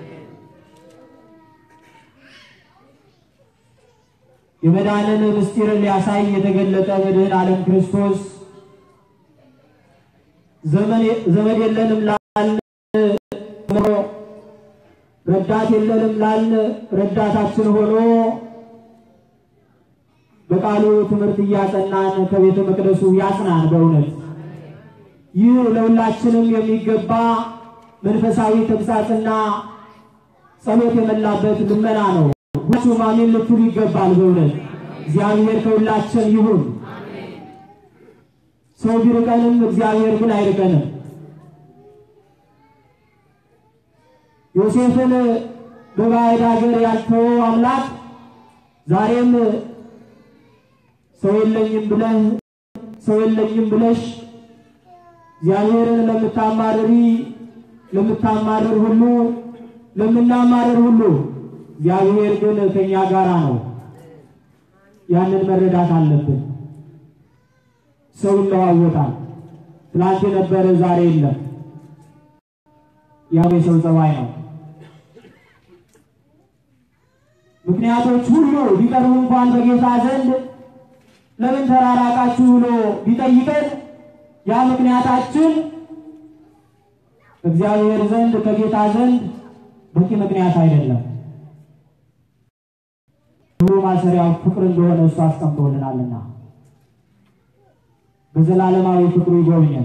የመዳንን ምስጢር ሊያሳይ የተገለጠ መድኃኔ ዓለም ክርስቶስ ዘመድ የለንም ላልን ረዳት የለንም ላልን ረዳታችን ሆኖ በቃሉ ትምህርት እያጸናን ከቤተ መቅደሱ ያጽናን። በእውነት ይህ ለሁላችንም የሚገባ መንፈሳዊ ተግሳጽና ጸሎት የመላበት ልመና ነው። ሁላችሁም አሜን ልትሉ ይገባል። በእውነት እግዚአብሔር ከሁላችን ይሁን። ሰው ቢርቀንም እግዚአብሔር ግን አይርቀንም። ዮሴፍን በባዕድ ሀገር ያልተወው አምላክ ዛሬም ሰው የለኝም ብለህ ሰው የለኝም ብለሽ እግዚአብሔርን ለምታማርሪ ለምታማርር ሁሉ ለምናማርር ሁሉ እግዚአብሔር ግን ከኛ ጋራ ነው። ያንን መረዳት አለብን። ሰው ይለዋወጣል። ትላንት የነበረ ዛሬ የለም። ያው የሰው ጸባይ ነው። ምክንያቶች ሁሉ ቢቀርቡ እንኳን በጌታ ዘንድ ለምን ተራራቃችሁ ብሎ ቢጠይቀን ያ ምክንያታችን እግዚአብሔር ዘንድ ከጌታ ዘንድ በቂ ምክንያት አይደለም። ሁሉ ማሰሪያው ፍቅር እንደሆነ እሱ አስቀምጦልናልና በዘላለማዊ ፍቅሩ ይጎብኘን።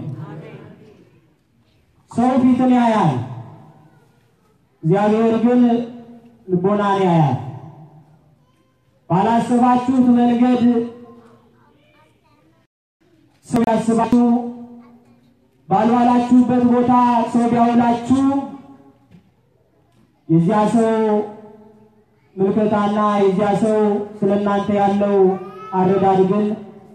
ሰው ፊትን ያያል፣ እግዚአብሔር ግን ልቦናን ያያል። ባላሰባችሁት መንገድ ሰው ያስባችሁ፣ ባልዋላችሁበት ቦታ ሰው ቢያውላችሁ የዚያ ሰው ምልከታና የዚያ ሰው ስለ እናንተ ያለው አረዳድ ግን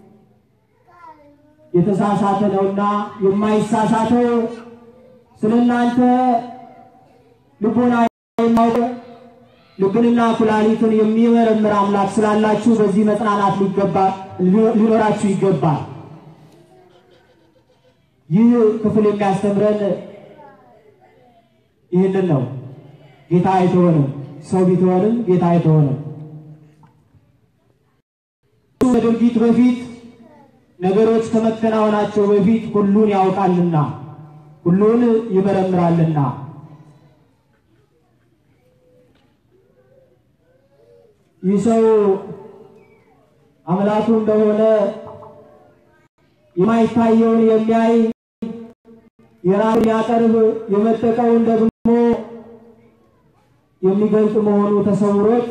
የተሳሳተ ነውና የማይሳሳተው ስለ እናንተ ልቦና የማውቅ ልብንና ኩላሊትን የሚመረምር አምላክ ስላላችሁ በዚህ መጽናናት ሊገባ ሊኖራችሁ ይገባል። ይህ ክፍል የሚያስተምረን ይህንን ነው። ጌታ አይተወንም፣ ሰው ቢተወንም ጌታ አይተወንም። ከድርጊት በፊት ነገሮች ከመከናወናቸው በፊት ሁሉን ያውቃልና ሁሉን ይመረምራልና ይህ ሰው አምላኩ እንደሆነ የማይታየውን የሚያይ የራሱን ያቀርብ የመጠቀውን ደግሞ የሚገልጽ መሆኑ ተሰውሮት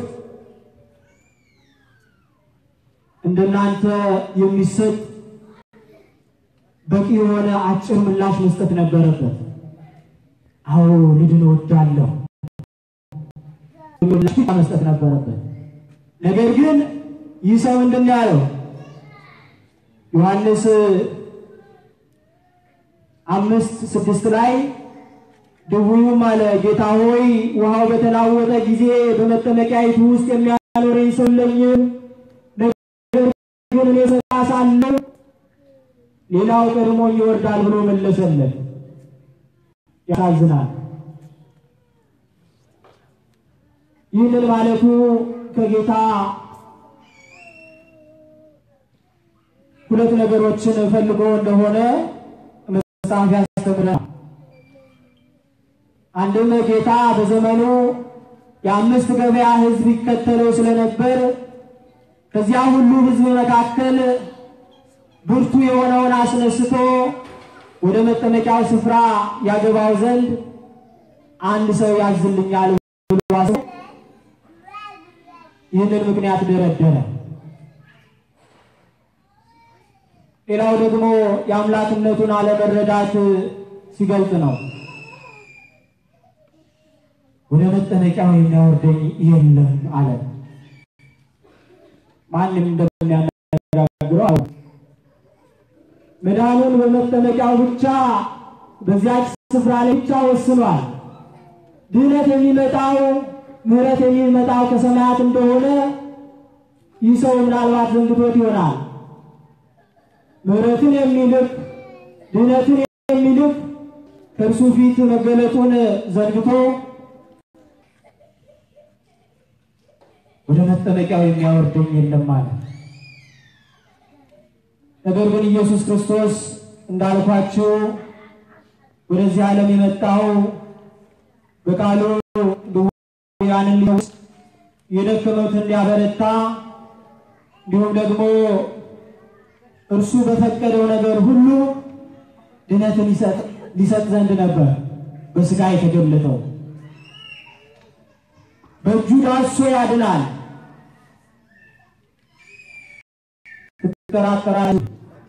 እንደናንተ የሚሰጥ በቂ የሆነ አጭር ምላሽ መስጠት ነበረበት። አዎ ልድን እወዳለሁ ምላሽ መስጠት ነበረበት። ነገር ግን ይህ ሰው ምንድን ነው ያለው? ዮሐንስ አምስት ስድስት ላይ ድውዩም አለ ጌታ ሆይ ውሃው በተናወጠ ጊዜ በመጠመቂያይቱ ውስጥ የሚያኖረኝ ሰው የለኝም። ነገር ግን እኔ ሰጣ ሳለሁ ሌላው ቀድሞኝ ይወርዳል ብሎ መለሰለት። ያሳዝናል። ይህንን ማለቱ ከጌታ ሁለት ነገሮችን ፈልጎ እንደሆነ መጽሐፍ ያስተምረናል። አንድም ጌታ በዘመኑ የአምስት ገበያ ሕዝብ ይከተለው ስለነበር ከዚያ ሁሉ ሕዝብ መካከል ብርቱ የሆነውን አስነስቶ ወደ መጠመቂያው ስፍራ ያገባው ዘንድ አንድ ሰው ያዝልኛል ብሎ ይህንን ምክንያት ደረደረ። ሌላው ደግሞ የአምላክነቱን አለመረዳት ሲገልጽ ነው። ወደ መጠመቂያው የሚያወርደኝ የለም አለ። ማንም እንደሚያነጋግረው አለ። መዳኑን በመጠመቂያው ብቻ በዚያች ስፍራ ላይ ብቻ ወስኗል። ድህነት የሚመጣው ምሕረት የሚመጣው ከሰማያት እንደሆነ ይህ ሰው ምናልባት ዘንግቶት ይሆናል። ምሕረትን የሚልክ ድህነትን የሚልክ ከእርሱ ፊት መገለጡን ዘንግቶ ወደ መጠመቂያው የሚያወርደኝ የለም ማለት። ነገር ግን ኢየሱስ ክርስቶስ እንዳልኳችሁ ወደዚህ ዓለም የመጣው በቃሉ ድውያንን ሊፈውስ የደከሙትን ሊያበረታ እንዲሁም ደግሞ እርሱ በፈቀደው ነገር ሁሉ ድነትን ሊሰጥ ዘንድ ነበር በሥጋ የተገለጠው። በእጁ ዳሶ ያድናል። ትጠራጠራለህ?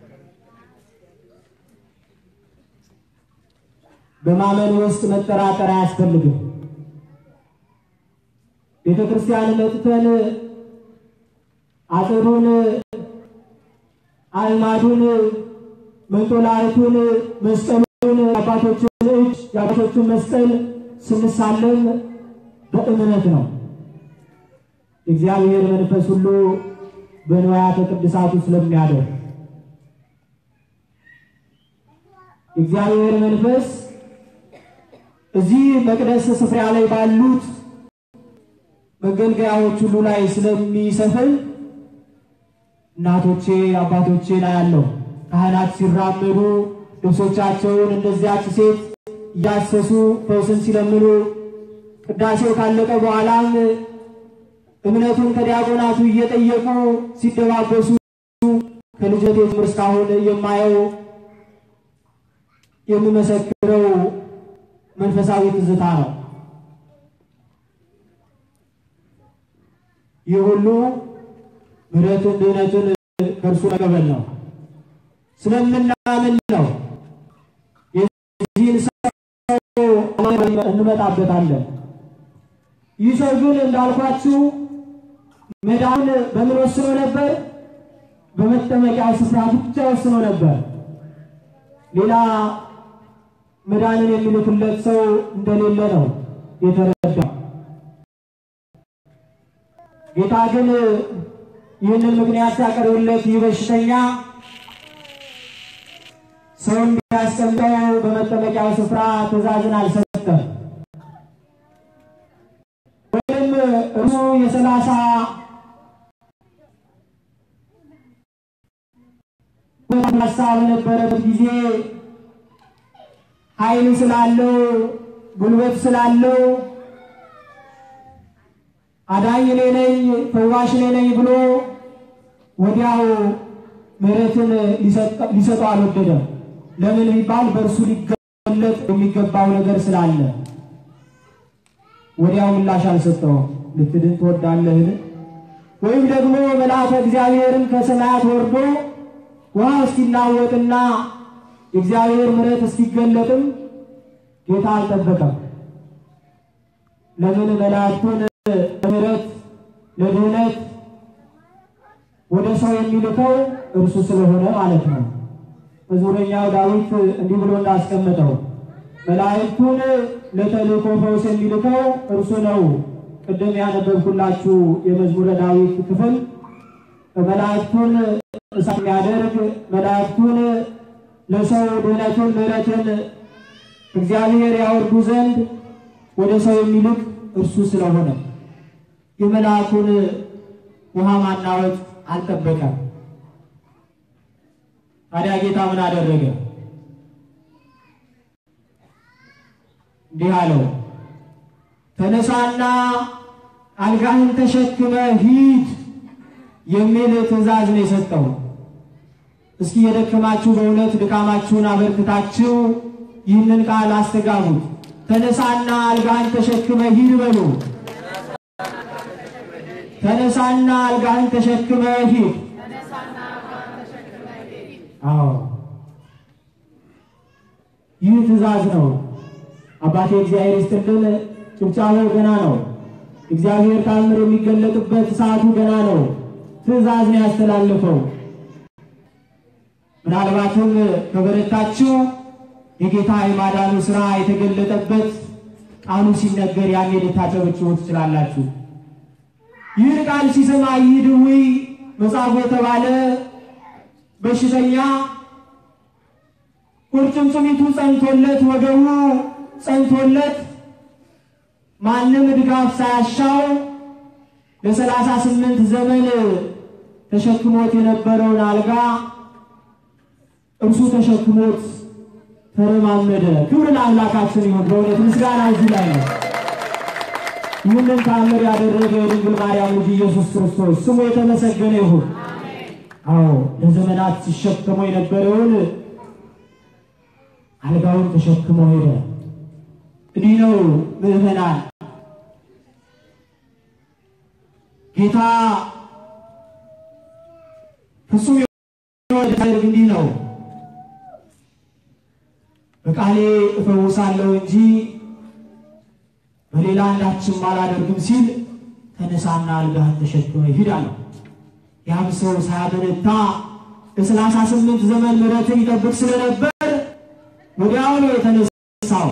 በማመን ውስጥ መጠራጠር አያስፈልግም። ቤተ ክርስቲያን መጥተን አጥሩን፣ አዕማዱን፣ መንጦላዕቱን፣ መስቀሉን የአባቶችን እጅ የአባቶችን መስቀል ስንሳለም በእምነት ነው። እግዚአብሔር መንፈስ ሁሉ በንዋያተ ቅድሳቱ ስለሚያደር እግዚአብሔር መንፈስ እዚህ መቅደስ ስፍራ ላይ ባሉት መገልገያዎች ሁሉ ላይ ስለሚሰፍን እናቶቼ አባቶቼ ላይ ያለው ካህናት ሲራመዱ ልብሶቻቸውን እንደዚያች ሴት እያሰሱ ፈውስን ሲለምኑ ቅዳሴው ካለቀ በኋላም እምነቱን ከዲያቆናቱ እየጠየቁ ሲደባበሱ ከልጅነቴ ጀምሮ እስካሁን የማየው የምመሰክረው መንፈሳዊ ትዝታ ነው። ይህ ሁሉ ምሕረትን ድህነትን ከእርሱ መቀበል ነው። ስለምናምን ነው። የዚህን ሰው እንመጣበታለን። ይህ ሰው ግን እንዳልኳችሁ መዳን በምን ወስኖ ነበር? በመጠመቂያ ስፍራ ብቻ ወስኖ ነበር። ሌላ መዳንን የሚልክለት ሰው እንደሌለ ነው የተረዳ። ጌታ ግን ይህንን ምክንያት ሲያቀርብለት ይህ በሽተኛ ሰው እንዲያስቀምጠው በመጠመቂያው ስፍራ ትእዛዝን አልሰጠም። ወይም እርሱ የሰላሳ ጎልማሳ በነበረበት ጊዜ ኃይል ስላለው ጉልበት ስላለው አዳኝ እኔ ነኝ ፈዋሽ እኔ ነኝ ብሎ ወዲያው ምሕረትን ሊሰጠው አልወደደም። ለምን ቢባል በእርሱ ሊገለጥ የሚገባው ነገር ስላለ ወዲያው ምላሽ አልሰጠውም። ልትድን ትወዳለህን? ወይም ደግሞ መልአከ እግዚአብሔርን ከሰማያት ወርዶ ውሃ እስኪናወጥና የእግዚአብሔር ምሕረት እስኪገለጥም ጌታ አልጠበቀም። ለምን መላእክቱን ለምሕረት ለድህነት ወደ ሰው የሚልከው እርሱ ስለሆነ ማለት ነው። መዝሙረኛው ዳዊት እንዲህ ብሎ እንዳስቀመጠው መላእክቱን ለተልእኮ ፈውስ የሚልከው እርሱ ነው። ቅድም ያነበብኩላችሁ የመዝሙረ ዳዊት ክፍል መላእክቱን እሳት የሚያደርግ መላእክቱን ለሰው ድህነትን ምሕረትን እግዚአብሔር ያወርዱ ዘንድ ወደ ሰው የሚልክ እርሱ ስለሆነ የመልአኩን ውሃ ማናወጥ አልጠበቀም። ታዲያ ጌታ ምን አደረገ? እንዲህ አለው፣ ተነሳና አልጋህን ተሸክመ ሂድ የሚል ትእዛዝ ነው የሰጠው። እስኪ የደከማችሁ በእውነት ድካማችሁን አበርክታችሁ ይህንን ቃል አስተጋቡት። ተነሳና አልጋህን ተሸክመ ሂድ በሉ። ተነሳና አልጋህን ተሸክመ ሂድ። አዎ ይህ ትእዛዝ ነው። አባቴ እግዚአብሔር ይስጥልን። ጭብጫቤው ገና ነው። እግዚአብሔር ታምር የሚገለጥበት ሰዓቱ ገና ነው። ትእዛዝ ነው ያስተላልፈው። ምናልባትም ከበረታችሁ የጌታ የማዳኑ ሥራ የተገለጠበት ቃሉ ሲነገር ያኔ ልታጨበጭቡ ትችላላችሁ። ይህን ቃል ሲሰማ ይህ ድውይ መጻጉዕ የተባለ በሽተኛ ቁርጭምጭሚቱ ጸንቶለት ወገቡ ጸንቶለት ማንም ድጋፍ ሳያሻው ለሰላሳ ስምንት ዘመን ተሸክሞት የነበረውን አልጋ እርሱ ተሸክሞት ተረማመደ። ክብር ለአምላካችን ይሁን። በእውነት ምስጋና እዚህ ላይ ነው። ይህንን ተአምር ያደረገ የድንግል ማርያም ልጅ ኢየሱስ ክርስቶስ ስሙ የተመሰገነ ይሁን። አዎ ለዘመናት ሲሸከሞ የነበረውን አልጋውን ተሸክሞ ሄደ። እንዲህ ነው ምዕመናን፣ ጌታ ፍጹም የሚያደርግ እንዲህ ነው። በቃሌ እፈውሳለሁ እንጂ በሌላ አንዳችም አላደርግም ሲል ተነሳና አልጋህን ተሸክመ ሂድ አለው። ያም ሰው ሳያበረታ ለሰላሳ ስምንት ዘመን ምሕረትን ይጠብቅ ስለነበር ወዲያው ነው የተነሳው።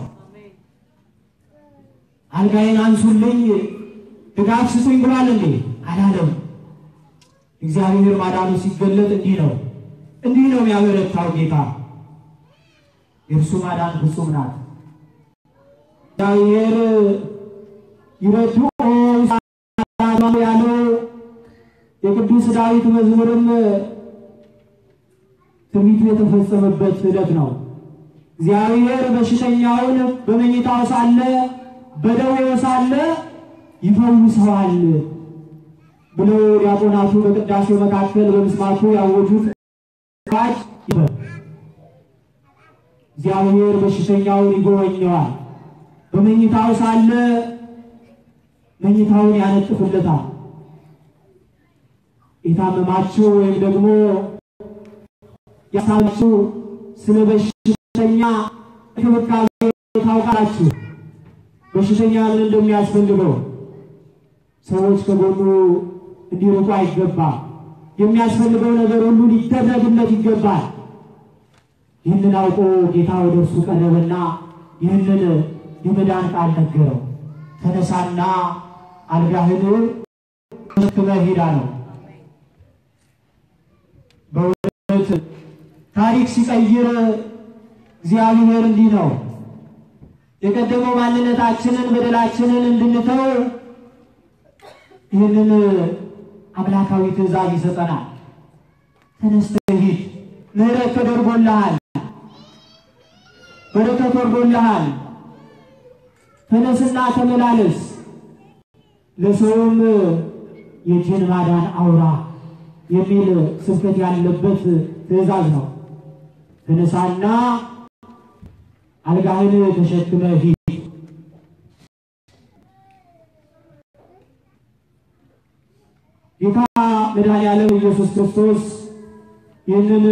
አልጋዬን አንሱልኝ ድጋፍ ስጡኝ ብሏል እንዴ? አላለም። እግዚአብሔር ማዳኑ ሲገለጥ እንዲህ ነው እንዲህ ነው የሚያበረታው ጌታ። የእርሱ ማዳን ፍጹም ናት። እግዚአብሔር ይረዱ ያለው የቅዱስ ዳዊት መዝሙርም ትንቢቱ የተፈጸመበት ዕለት ነው። እግዚአብሔር በሽተኛውን በመኝታው ሳለ በደዌው ሳለ ይፈውሰዋል ብለው ዲያቆናቱ በቅዳሴው መካከል በምስማቱ ያወጁት ዋጅ እግዚአብሔር በሽተኛውን ይጎበኘዋል። በመኝታው ሳለ መኝታውን ያነጥፍለታል። የታመማችሁ ወይም ደግሞ ያሳችሁ ስለ በሽተኛ እንክብካቤ ታውቃላችሁ። በሽተኛ ምን እንደሚያስፈልገው ሰዎች ከጎኑ እንዲርቁ አይገባም። የሚያስፈልገው ነገር ሁሉ ሊደረግለት ይገባል። ይህንን አውቆ ጌታ ወደ እርሱ ቀረበና ይህንን የመዳን ቃል ነገረው። ተነሳና አልጋህን ተሸክመህ ሂድ አለው። በእውነት ታሪክ ሲቀይር እግዚአብሔር እንዲህ ነው። የቀደመው ማንነታችንን በደላችንን እንድንተው ይህንን አምላካዊ ትእዛዝ ይሰጠናል። ተነስተህ ሂድ፣ ምሕረት ተደርጎልሃል፣ በረከት ወርዶልሃል። ተነስና ተመላለስ፣ ለሰውም የእጅን ማዳን አውራ የሚል ስብከት ያለበት ትእዛዝ ነው። ተነሳና አልጋህን ተሸክመህ ሂድ። ጌታ መድኃኔዓለም ኢየሱስ ክርስቶስ ይህንን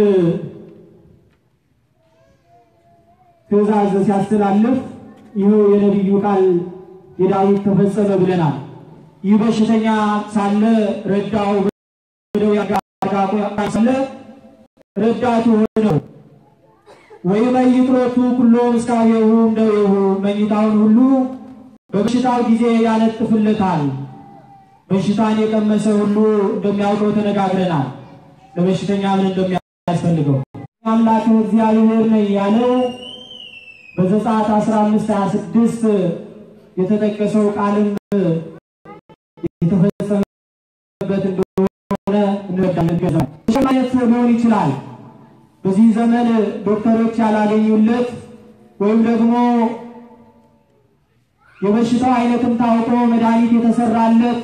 ትእዛዝ ሲያስተላልፍ ይኸው የነቢዩ ቃል የዳዊት ተፈጸመ ብለናል። ይህ በሽተኛ ሳለ ረዳው ብለው ያጋጋቆ ሳለ ረዳቱ ሆነው ወይ መይጥሮቱ ኩሎ ምስካቤሁ እምደዌሁ መኝታውን ሁሉ በበሽታው ጊዜ ያነጥፍለታል። በሽታን የቀመሰ ሁሉ እንደሚያውቀው ተነጋግረናል። ለበሽተኛ ምን እንደሚያስፈልገው አምላክ እግዚአብሔር ነኝ ያለው በዘጸአት 15 26 የተጠቀሰው ቃልም የተፈጸመበት እንደሆነ እንረዳለን። ማለት ሊሆን ይችላል። በዚህ ዘመን ዶክተሮች ያላገኙለት ወይም ደግሞ የበሽታው አይነትም ታውቆ መድኃኒት የተሰራለት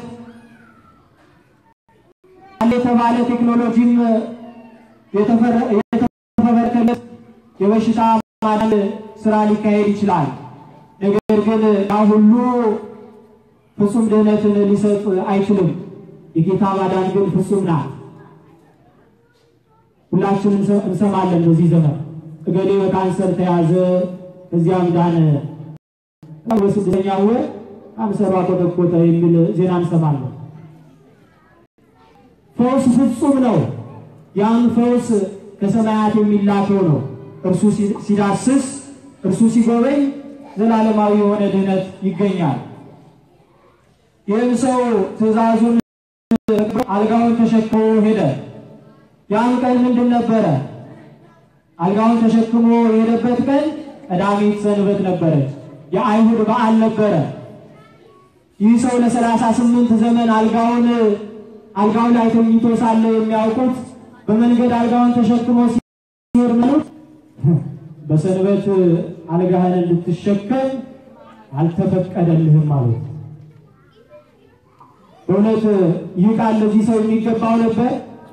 የተባለ ቴክኖሎጂም የተፈበረከለት የበሽታ ማዳን ስራ ሊካሄድ ይችላል። ነገር ግን ያ ሁሉ ፍጹም ድህነትን ሊሰጥ አይችልም። የጌታ ማዳን ግን ፍጹም ናት። ሁላችንም እንሰማለን። በዚህ ዘመን እገሌ በካንሰር ተያዘ፣ እዚያም ዳነ፣ በስድስተኛ ወር ካንሰሯ ኮተኮተ የሚል ዜና እንሰማለን። ፈውስ ፍጹም ነው። ያን ፈውስ ከሰማያት የሚላከው ነው። እርሱ ሲዳስስ፣ እርሱ ሲጎበኝ ዘላለማዊ የሆነ ድህነት ይገኛል። ይህም ሰው ትእዛዙን አልጋውን ተሸክሞ ሄደ። ያን ቀን ምንድን ነበረ? አልጋውን ተሸክሞ የሄደበት ቀን ቀዳሚት ሰንበት ነበረች። የአይሁድ በዓል ነበረ። ይህ ሰው ለሰላሳ ስምንት ዘመን አልጋውን አልጋው ላይ ተኝቶ ሳለ የሚያውቁት በመንገድ አልጋውን ተሸክሞ ሲሄድ መሉት በሰንበት አልጋህን እንድትሸከም አልተፈቀደልህም አሉት። በእውነት ይህ ቃል ለዚህ ሰው የሚገባው ነበር።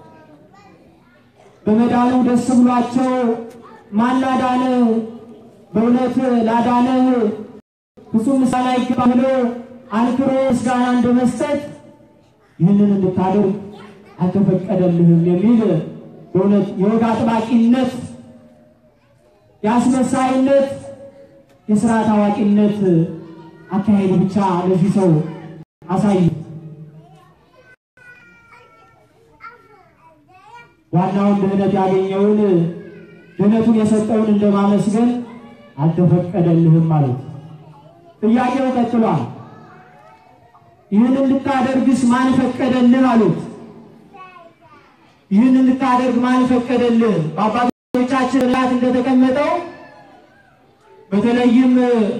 በመዳኑ ደስ ብሏቸው ማን ላዳነህ? በእውነት ላዳነህ ፍጹም ምስጋና ይገባ ብሎ አንክሮ ምስጋና እንደመስጠት ይህንን እንድታደርግ አልተፈቀደልህም የሚል በእውነት የወግ አጥባቂነት፣ የአስመሳይነት፣ የስርዓት አዋቂነት አካሄድ ብቻ ለዚህ ሰው አሳይ። ዋናውን ድህነት ያገኘውን ድህነቱን የሰጠውን እንደማመስገን አልተፈቀደልህም ማለት። ጥያቄው ቀጥሏል። ይህን እንድታደርግስ ማን ፈቀደልህ አሉት። ይህን እንድታደርግ ማን ፈቀደልህ? በአባቶቻችን ላት እንደተቀመጠው በተለይም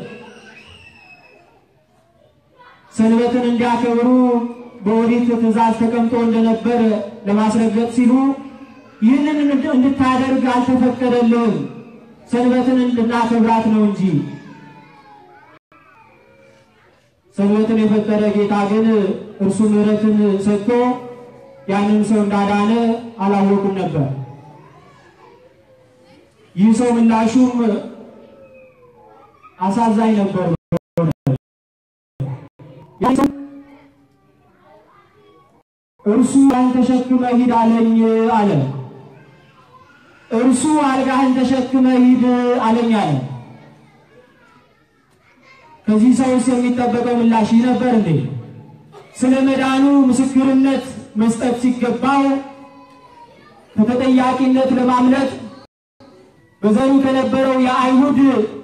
ሰንበትን እንዲያከብሩ በኦሪት ትእዛዝ ተቀምጦ እንደነበር ለማስረገጥ ሲሉ ይህንን እንድታደርግ አልተፈቀደልህም፣ ሰንበትን እንድናከብራት ነው እንጂ። ሰንበትን የፈጠረ ጌታ ግን እርሱ ምሕረትን ሰጥቶ ያንን ሰው እንዳዳነ አላወቁም ነበር። ይህ ሰው ምላሹም አሳዛኝ ነበር። እርሱ ያን ተሸክመ ሂድ አለኝ አለ። እርሱ አልጋህን ተሸክመ ሂድ አለኝ አለ። ከዚህ ሰውስ የሚጠበቀው ምላሽ ይህ ነበር እንዴ? ስለ መዳኑ ምስክርነት መስጠት ሲገባው ከተጠያቂነት ለማምለጥ በዘሩ ከነበረው የአይሁድ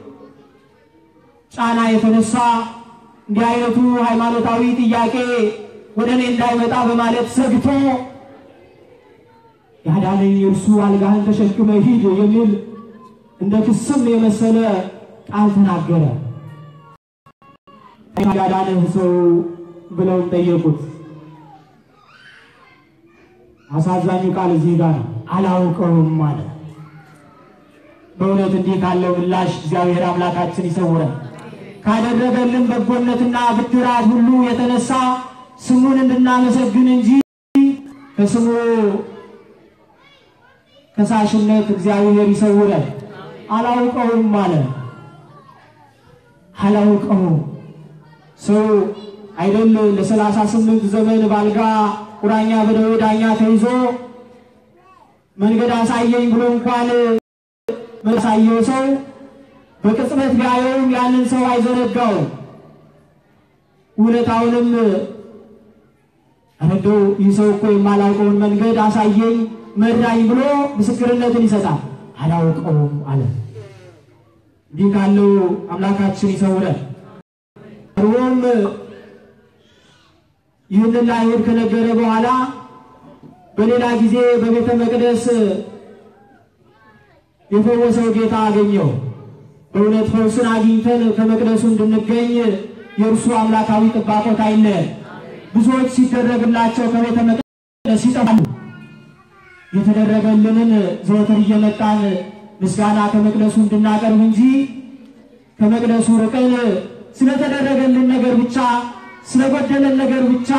ጫና የተነሳ እንዲህ አይነቱ ሃይማኖታዊ ጥያቄ ወደ እኔ እንዳይመጣ በማለት ሰግቶ ያዳነኝ እርሱ አልጋህን ተሸክመ ሂድ የሚል እንደ ክስም የመሰለ ቃል ተናገረ። ያዳነህ ሰው ብለውም ጠየቁት። አሳዛኙ ቃል እዚህ ጋር ነው። አላውቀውም አለ። በእውነት እንዲህ ካለው ምላሽ እግዚአብሔር አምላካችን ይሰውረን። ካደረገልን በጎነትና ብድራት ሁሉ የተነሳ ስሙን እንድናመሰግን እንጂ ከስሙ ከሳሽነት እግዚአብሔር ይሰውረን። አላውቀውም አለ። አላውቀውም ሰው አይደል ለሰላሳ ስምንት ዘመን ባልጋ ቁራኛ በደዌ ዳኛ ተይዞ መንገድ አሳየኝ ብሎ እንኳን መሳየው ሰው በቅጽበት ቢያየውም ያንን ሰው አይዘነጋው። ውለታውንም እንደው ይህ ሰው እኮ የማላውቀውን መንገድ አሳየኝ መራኝ ብሎ ምስክርነትን ይሰጣል። አላውቀውም አለ። እንዲህ ካለው አምላካችን ይሰውረን። ቀርቦም ይህንን ለአይሁድ ከነገረ በኋላ በሌላ ጊዜ በቤተ መቅደስ የፈወሰው ጌታ አገኘው። በእውነት ፈውስን አግኝተን ከመቅደሱ እንድንገኝ የእርሱ አምላካዊ ጥባቆት አይለየን። ብዙዎች ሲደረግላቸው ከቤተ መቅደስ ይጠፋሉ። የተደረገልንን ዘወትር እየመጣን ምስጋና ከመቅደሱ እንድናቀርብ እንጂ ከመቅደሱ ርቀን ስለተደረገልን ነገር ብቻ ስለጎደለን ነገር ብቻ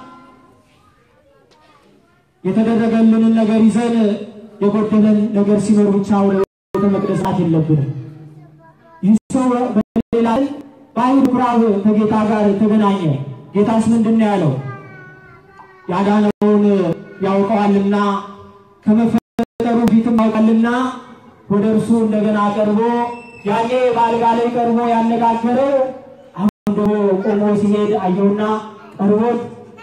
የተደረገልንን ነገር ይዘን የጎደለን ነገር ሲኖር ብቻ ወደ ቤተ መቅደስ ናት የለብንም። ይህ ሰው በሌላ በአይሁድ ምኩራብ ከጌታ ጋር ተገናኘ። ጌታስ ምንድን ነው ያለው? ያዳነውን ያውቀዋልና ከመፈጠሩ ፊትም ያውቃልና ወደ እርሱ እንደገና ቀርቦ ያኔ በአልጋ ላይ ቀርቦ ያነጋገረው አሁን ደግሞ ቆሞ ሲሄድ አየውና ቀርቦት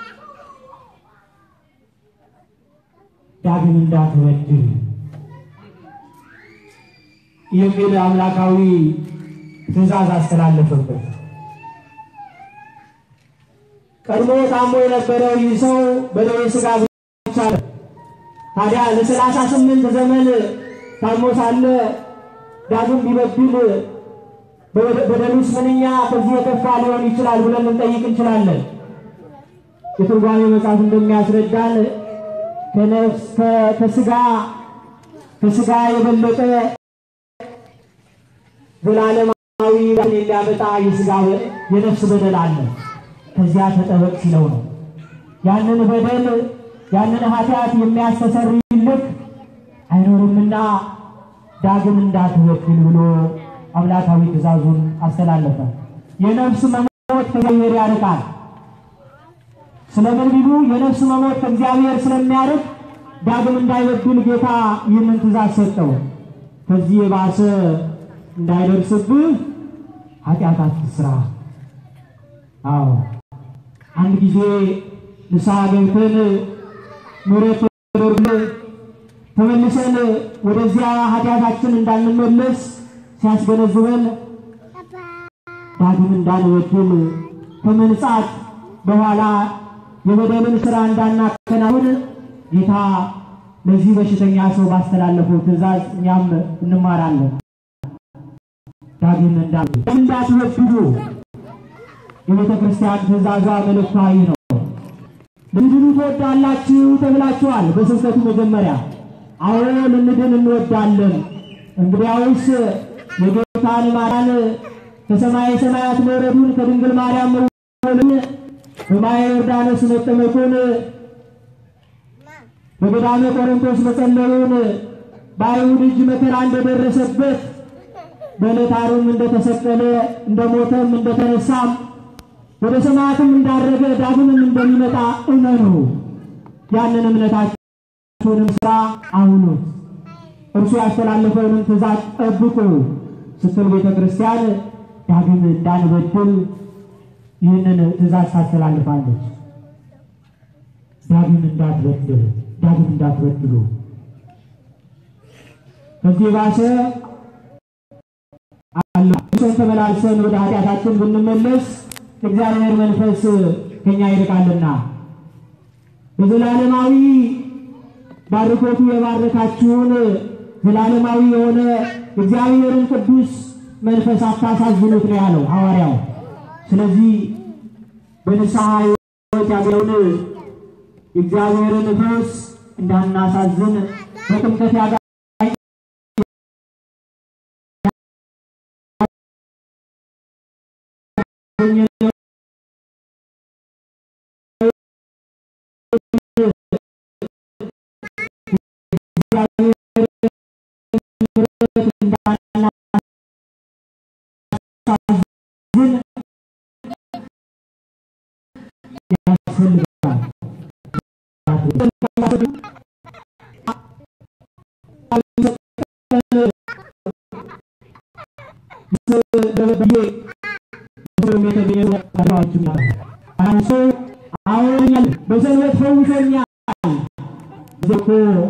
ዳግም እንዳትበድል የሚል አምላካዊ ትእዛዝ አስተላለፈበት። ቀድሞ ታሞ የነበረው ይህ ሰው በደዌ ሥጋ ብቻ ነው። ታዲያ ለሰላሳ ስምንት ዘመን ታሞ ሳለ ዳግም ቢበድል በደሉስ ምንኛ ከዚህ የከፋ ሊሆን ይችላል ብለን ልንጠይቅ እንችላለን። የትርጓሜ መጽሐፍ እንደሚያስረዳን ከነፍስ ከስጋ ከስጋ የበለጠ ዘላለማዊ የሚያመጣ የስጋ የነፍስ በደል አለ። ከዚያ ተጠበቅ ሲለው ነው። ያንን በደል ያንን ኃጢአት የሚያስተሰርይልህ አይኖርምና ዳግም እንዳትበድል ብሎ አምላካዊ ትእዛዙን አስተላለፈ። የነፍስ መሞት ከእግዚአብሔር ያርቃል። ስለምን ቢሉ የነፍስ መሞት ከእግዚአብሔር ስለሚያርቅ ዳግም እንዳይበድል ጌታ ይህንን ትእዛዝ ሰጠው። ከዚህ የባሰ እንዳይደርስብህ ኃጢአት አትስራ። አዎ አንድ ጊዜ ንስሐ ገብተን ምሕረት ተደርጎልን ተመልሰን ወደዚያ ኃጢአታችን እንዳንመለስ ሲያስገነዝበን ዳግም እንዳንበድል ከመንጻት በኋላ የበደልን ሥራ እንዳናከናውን ጌታ ለዚህ በሽተኛ ሰው ባስተላለፈው ትእዛዝ እኛም እንማራለን። ዳግም እንዳትበድሉ የቤተ ክርስቲያን ትእዛዟ መልእክታዊ ነው። ልትድኑ ትወዳላችሁ ተብላችኋል። በስብከቱ መጀመሪያ አዎ ልንድን እንወዳለን። እንግዲያውስ የጌታን ማዳን ከሰማይ ሰማያት መውረዱን ከድንግል ማርያም መወለዱን በማየ ዮርዳኖስ መጠመቁን በገዳመ ቆሮንቶስ መጸለዩን በአይሁድ እጅ መከራ እንደደረሰበት በዕለተ ዓርብም እንደተሰቀለ እንደሞተም እንደተነሳም ወደ ሰማያትም እንዳረገ ዳግምም እንደሚመጣ እመኑ። ያንን እምነታችሁንም ሥራ አውሉት። እርሱ ያስተላለፈውንም ትእዛዝ ጠብቁ ስትል ቤተ ክርስቲያን ዳግም እንዳንበድል ይህንን ትእዛዝ ታስተላልፋለች። ዳግም እንዳትበድል ዳግም እንዳትበድሉ ከዚህ ባሰ አለ እሱን ተመላልሰን ወደ ኃጢአታችን ብንመለስ እግዚአብሔር መንፈስ ከኛ ይርቃልና በዘላለማዊ ባርኮቱ የባረካችሁን ዘላለማዊ የሆነ እግዚአብሔርን ቅዱስ መንፈስ አታሳዝኑት ነው ያለው ሐዋርያው። ስለዚህ በንስሐ ሕይወት ያለውን እግዚአብሔርን መንፈስ እንዳናሳዝን በጥምቀት ያጋ በሰንበት ፈውሶኛል። እኮ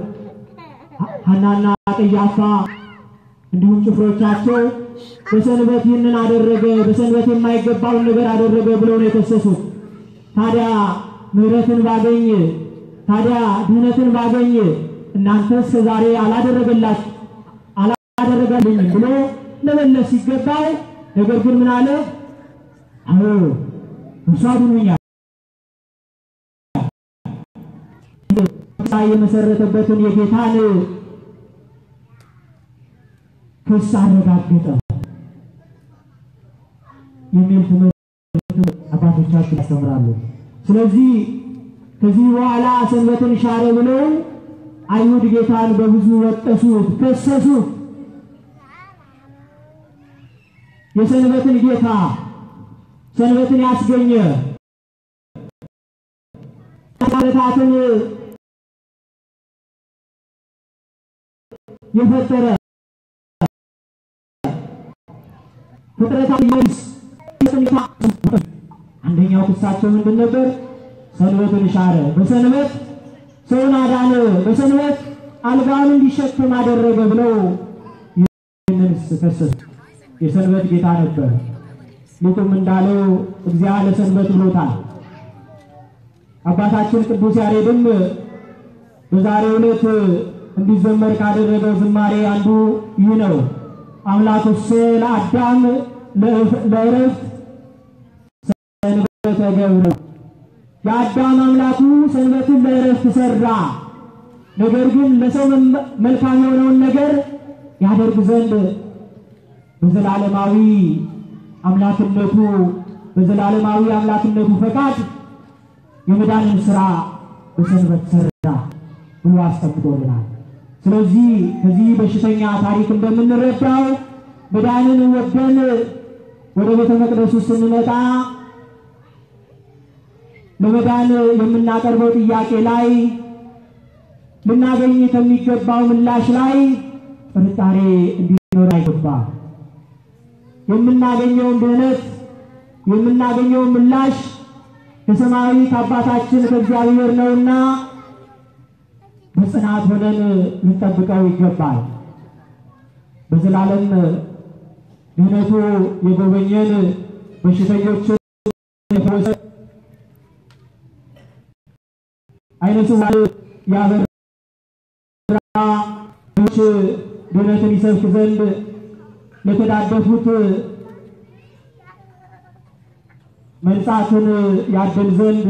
ሐናና ቀያፋ እንዲሁም ጭፍሮቻቸው በሰንበት ይህንን አደረገ፣ በሰንበት የማይገባውን ነገር አደረገ ብለው ነው የተከሰሱት። ታዲያ ምሕረትን ባገኝ ታዲያ ድህነትን ባገኝ እናንተስ ዛሬ አላደረገላችሁ አላደረጋልኝም ብሎ ለመለስ ሲገባው፣ ነገር ግን ምን አለ? አዎ እርሱ አድኖኛል። የመሰረተበትን የጌታን ክስ አረጋገጠ የሚል ትምህርት አባቶቻችን ያስተምራሉ። ስለዚህ ከዚህ በኋላ ሰንበትን ሻረ ብለው አይሁድ ጌታን በብዙ ወቀሱት፣ ከሰሱት። የሰንበትን ጌታ ሰንበትን ያስገኘ ፍጥረታትን የፈጠረ ፍጥረታት አንደኛው ክሳቸው ምንድን ነበር? ሰንበትን ሻረ፣ በሰንበት ሰውን አዳነ፣ በሰንበት አልጋውን እንዲሸከም አደረገ ብለው ይህንን ከሰሱ። የሰንበት ጌታ ነበር። ሊቁም እንዳለው እግዚአብሔር ለሰንበት ብሎታል። አባታችን ቅዱስ ያሬድም በዛሬው ዕለት እንዲዘመር ካደረገው ዝማሬ አንዱ ይህ ነው። አምላኩሰ ለአዳም ለዕረፍት ሰንበተ ገብረ። የአዳም አምላኩ ሰንበትን ለዕረፍት ሰራ። ነገር ግን ለሰው መልካም የሆነውን ነገር ያደርግ ዘንድ በዘላለማዊ አምላክነቱ በዘላለማዊ አምላክነቱ ፈቃድ የመዳንን ስራ በሰንበት ሰራ ብሎ አስቀምጦልናል። ስለዚህ ከዚህ በሽተኛ ታሪክ እንደምንረዳው መዳንን ወደን ወደ ቤተ መቅደሱ ስንመጣ ለመዳን የምናቀርበው ጥያቄ ላይ ልናገኝ ከሚገባው ምላሽ ላይ ጥርጣሬ እንዲኖር አይገባም። የምናገኘውን ድህነት የምናገኘውን ምላሽ ከሰማያዊ ከአባታችን ከእግዚአብሔር ነውና በጽናት ሆነን ልንጠብቀው ይገባል። በዘላለም ድህነቱ የጎበኘን በሽተኞችን የፈወሰ ዓይነ ስውራን ያበራ ች ድህነትን ይሰብክ ዘንድ ለተዳደፉት መንጻትን ያድል ዘንድ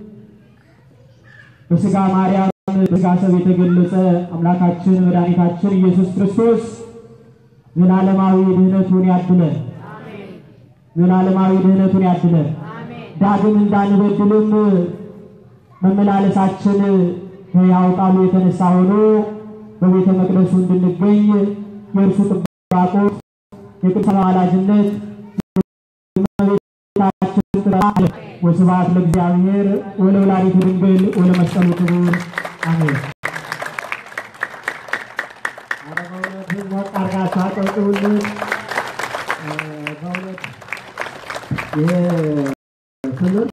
በሥጋ ማርያም በሥጋ ሰብ የተገለጸ አምላካችን መድኃኒታችን ኢየሱስ ክርስቶስ ዘላለማዊ ድህነቱን ያድለን። ዘላለማዊ ድህነቱን ያድለን። ዳግም እንዳንበድልም መመላለሳችን ከሕያው ቃሉ የተነሳ ሆኖ በቤተ መቅደሱ እንድንገኝ የእርሱ ጥባቆት የቅዱስ አማላጅነት ወስብሐት ለእግዚአብሔር ወለወላዲቱ ድንግል ወለመስቀሉ ክቡር አሜን። ኧረ በእውነት ሞቅ አድርጋችሁ አጨብጭቡልን። በእውነት ይህ ትምህርት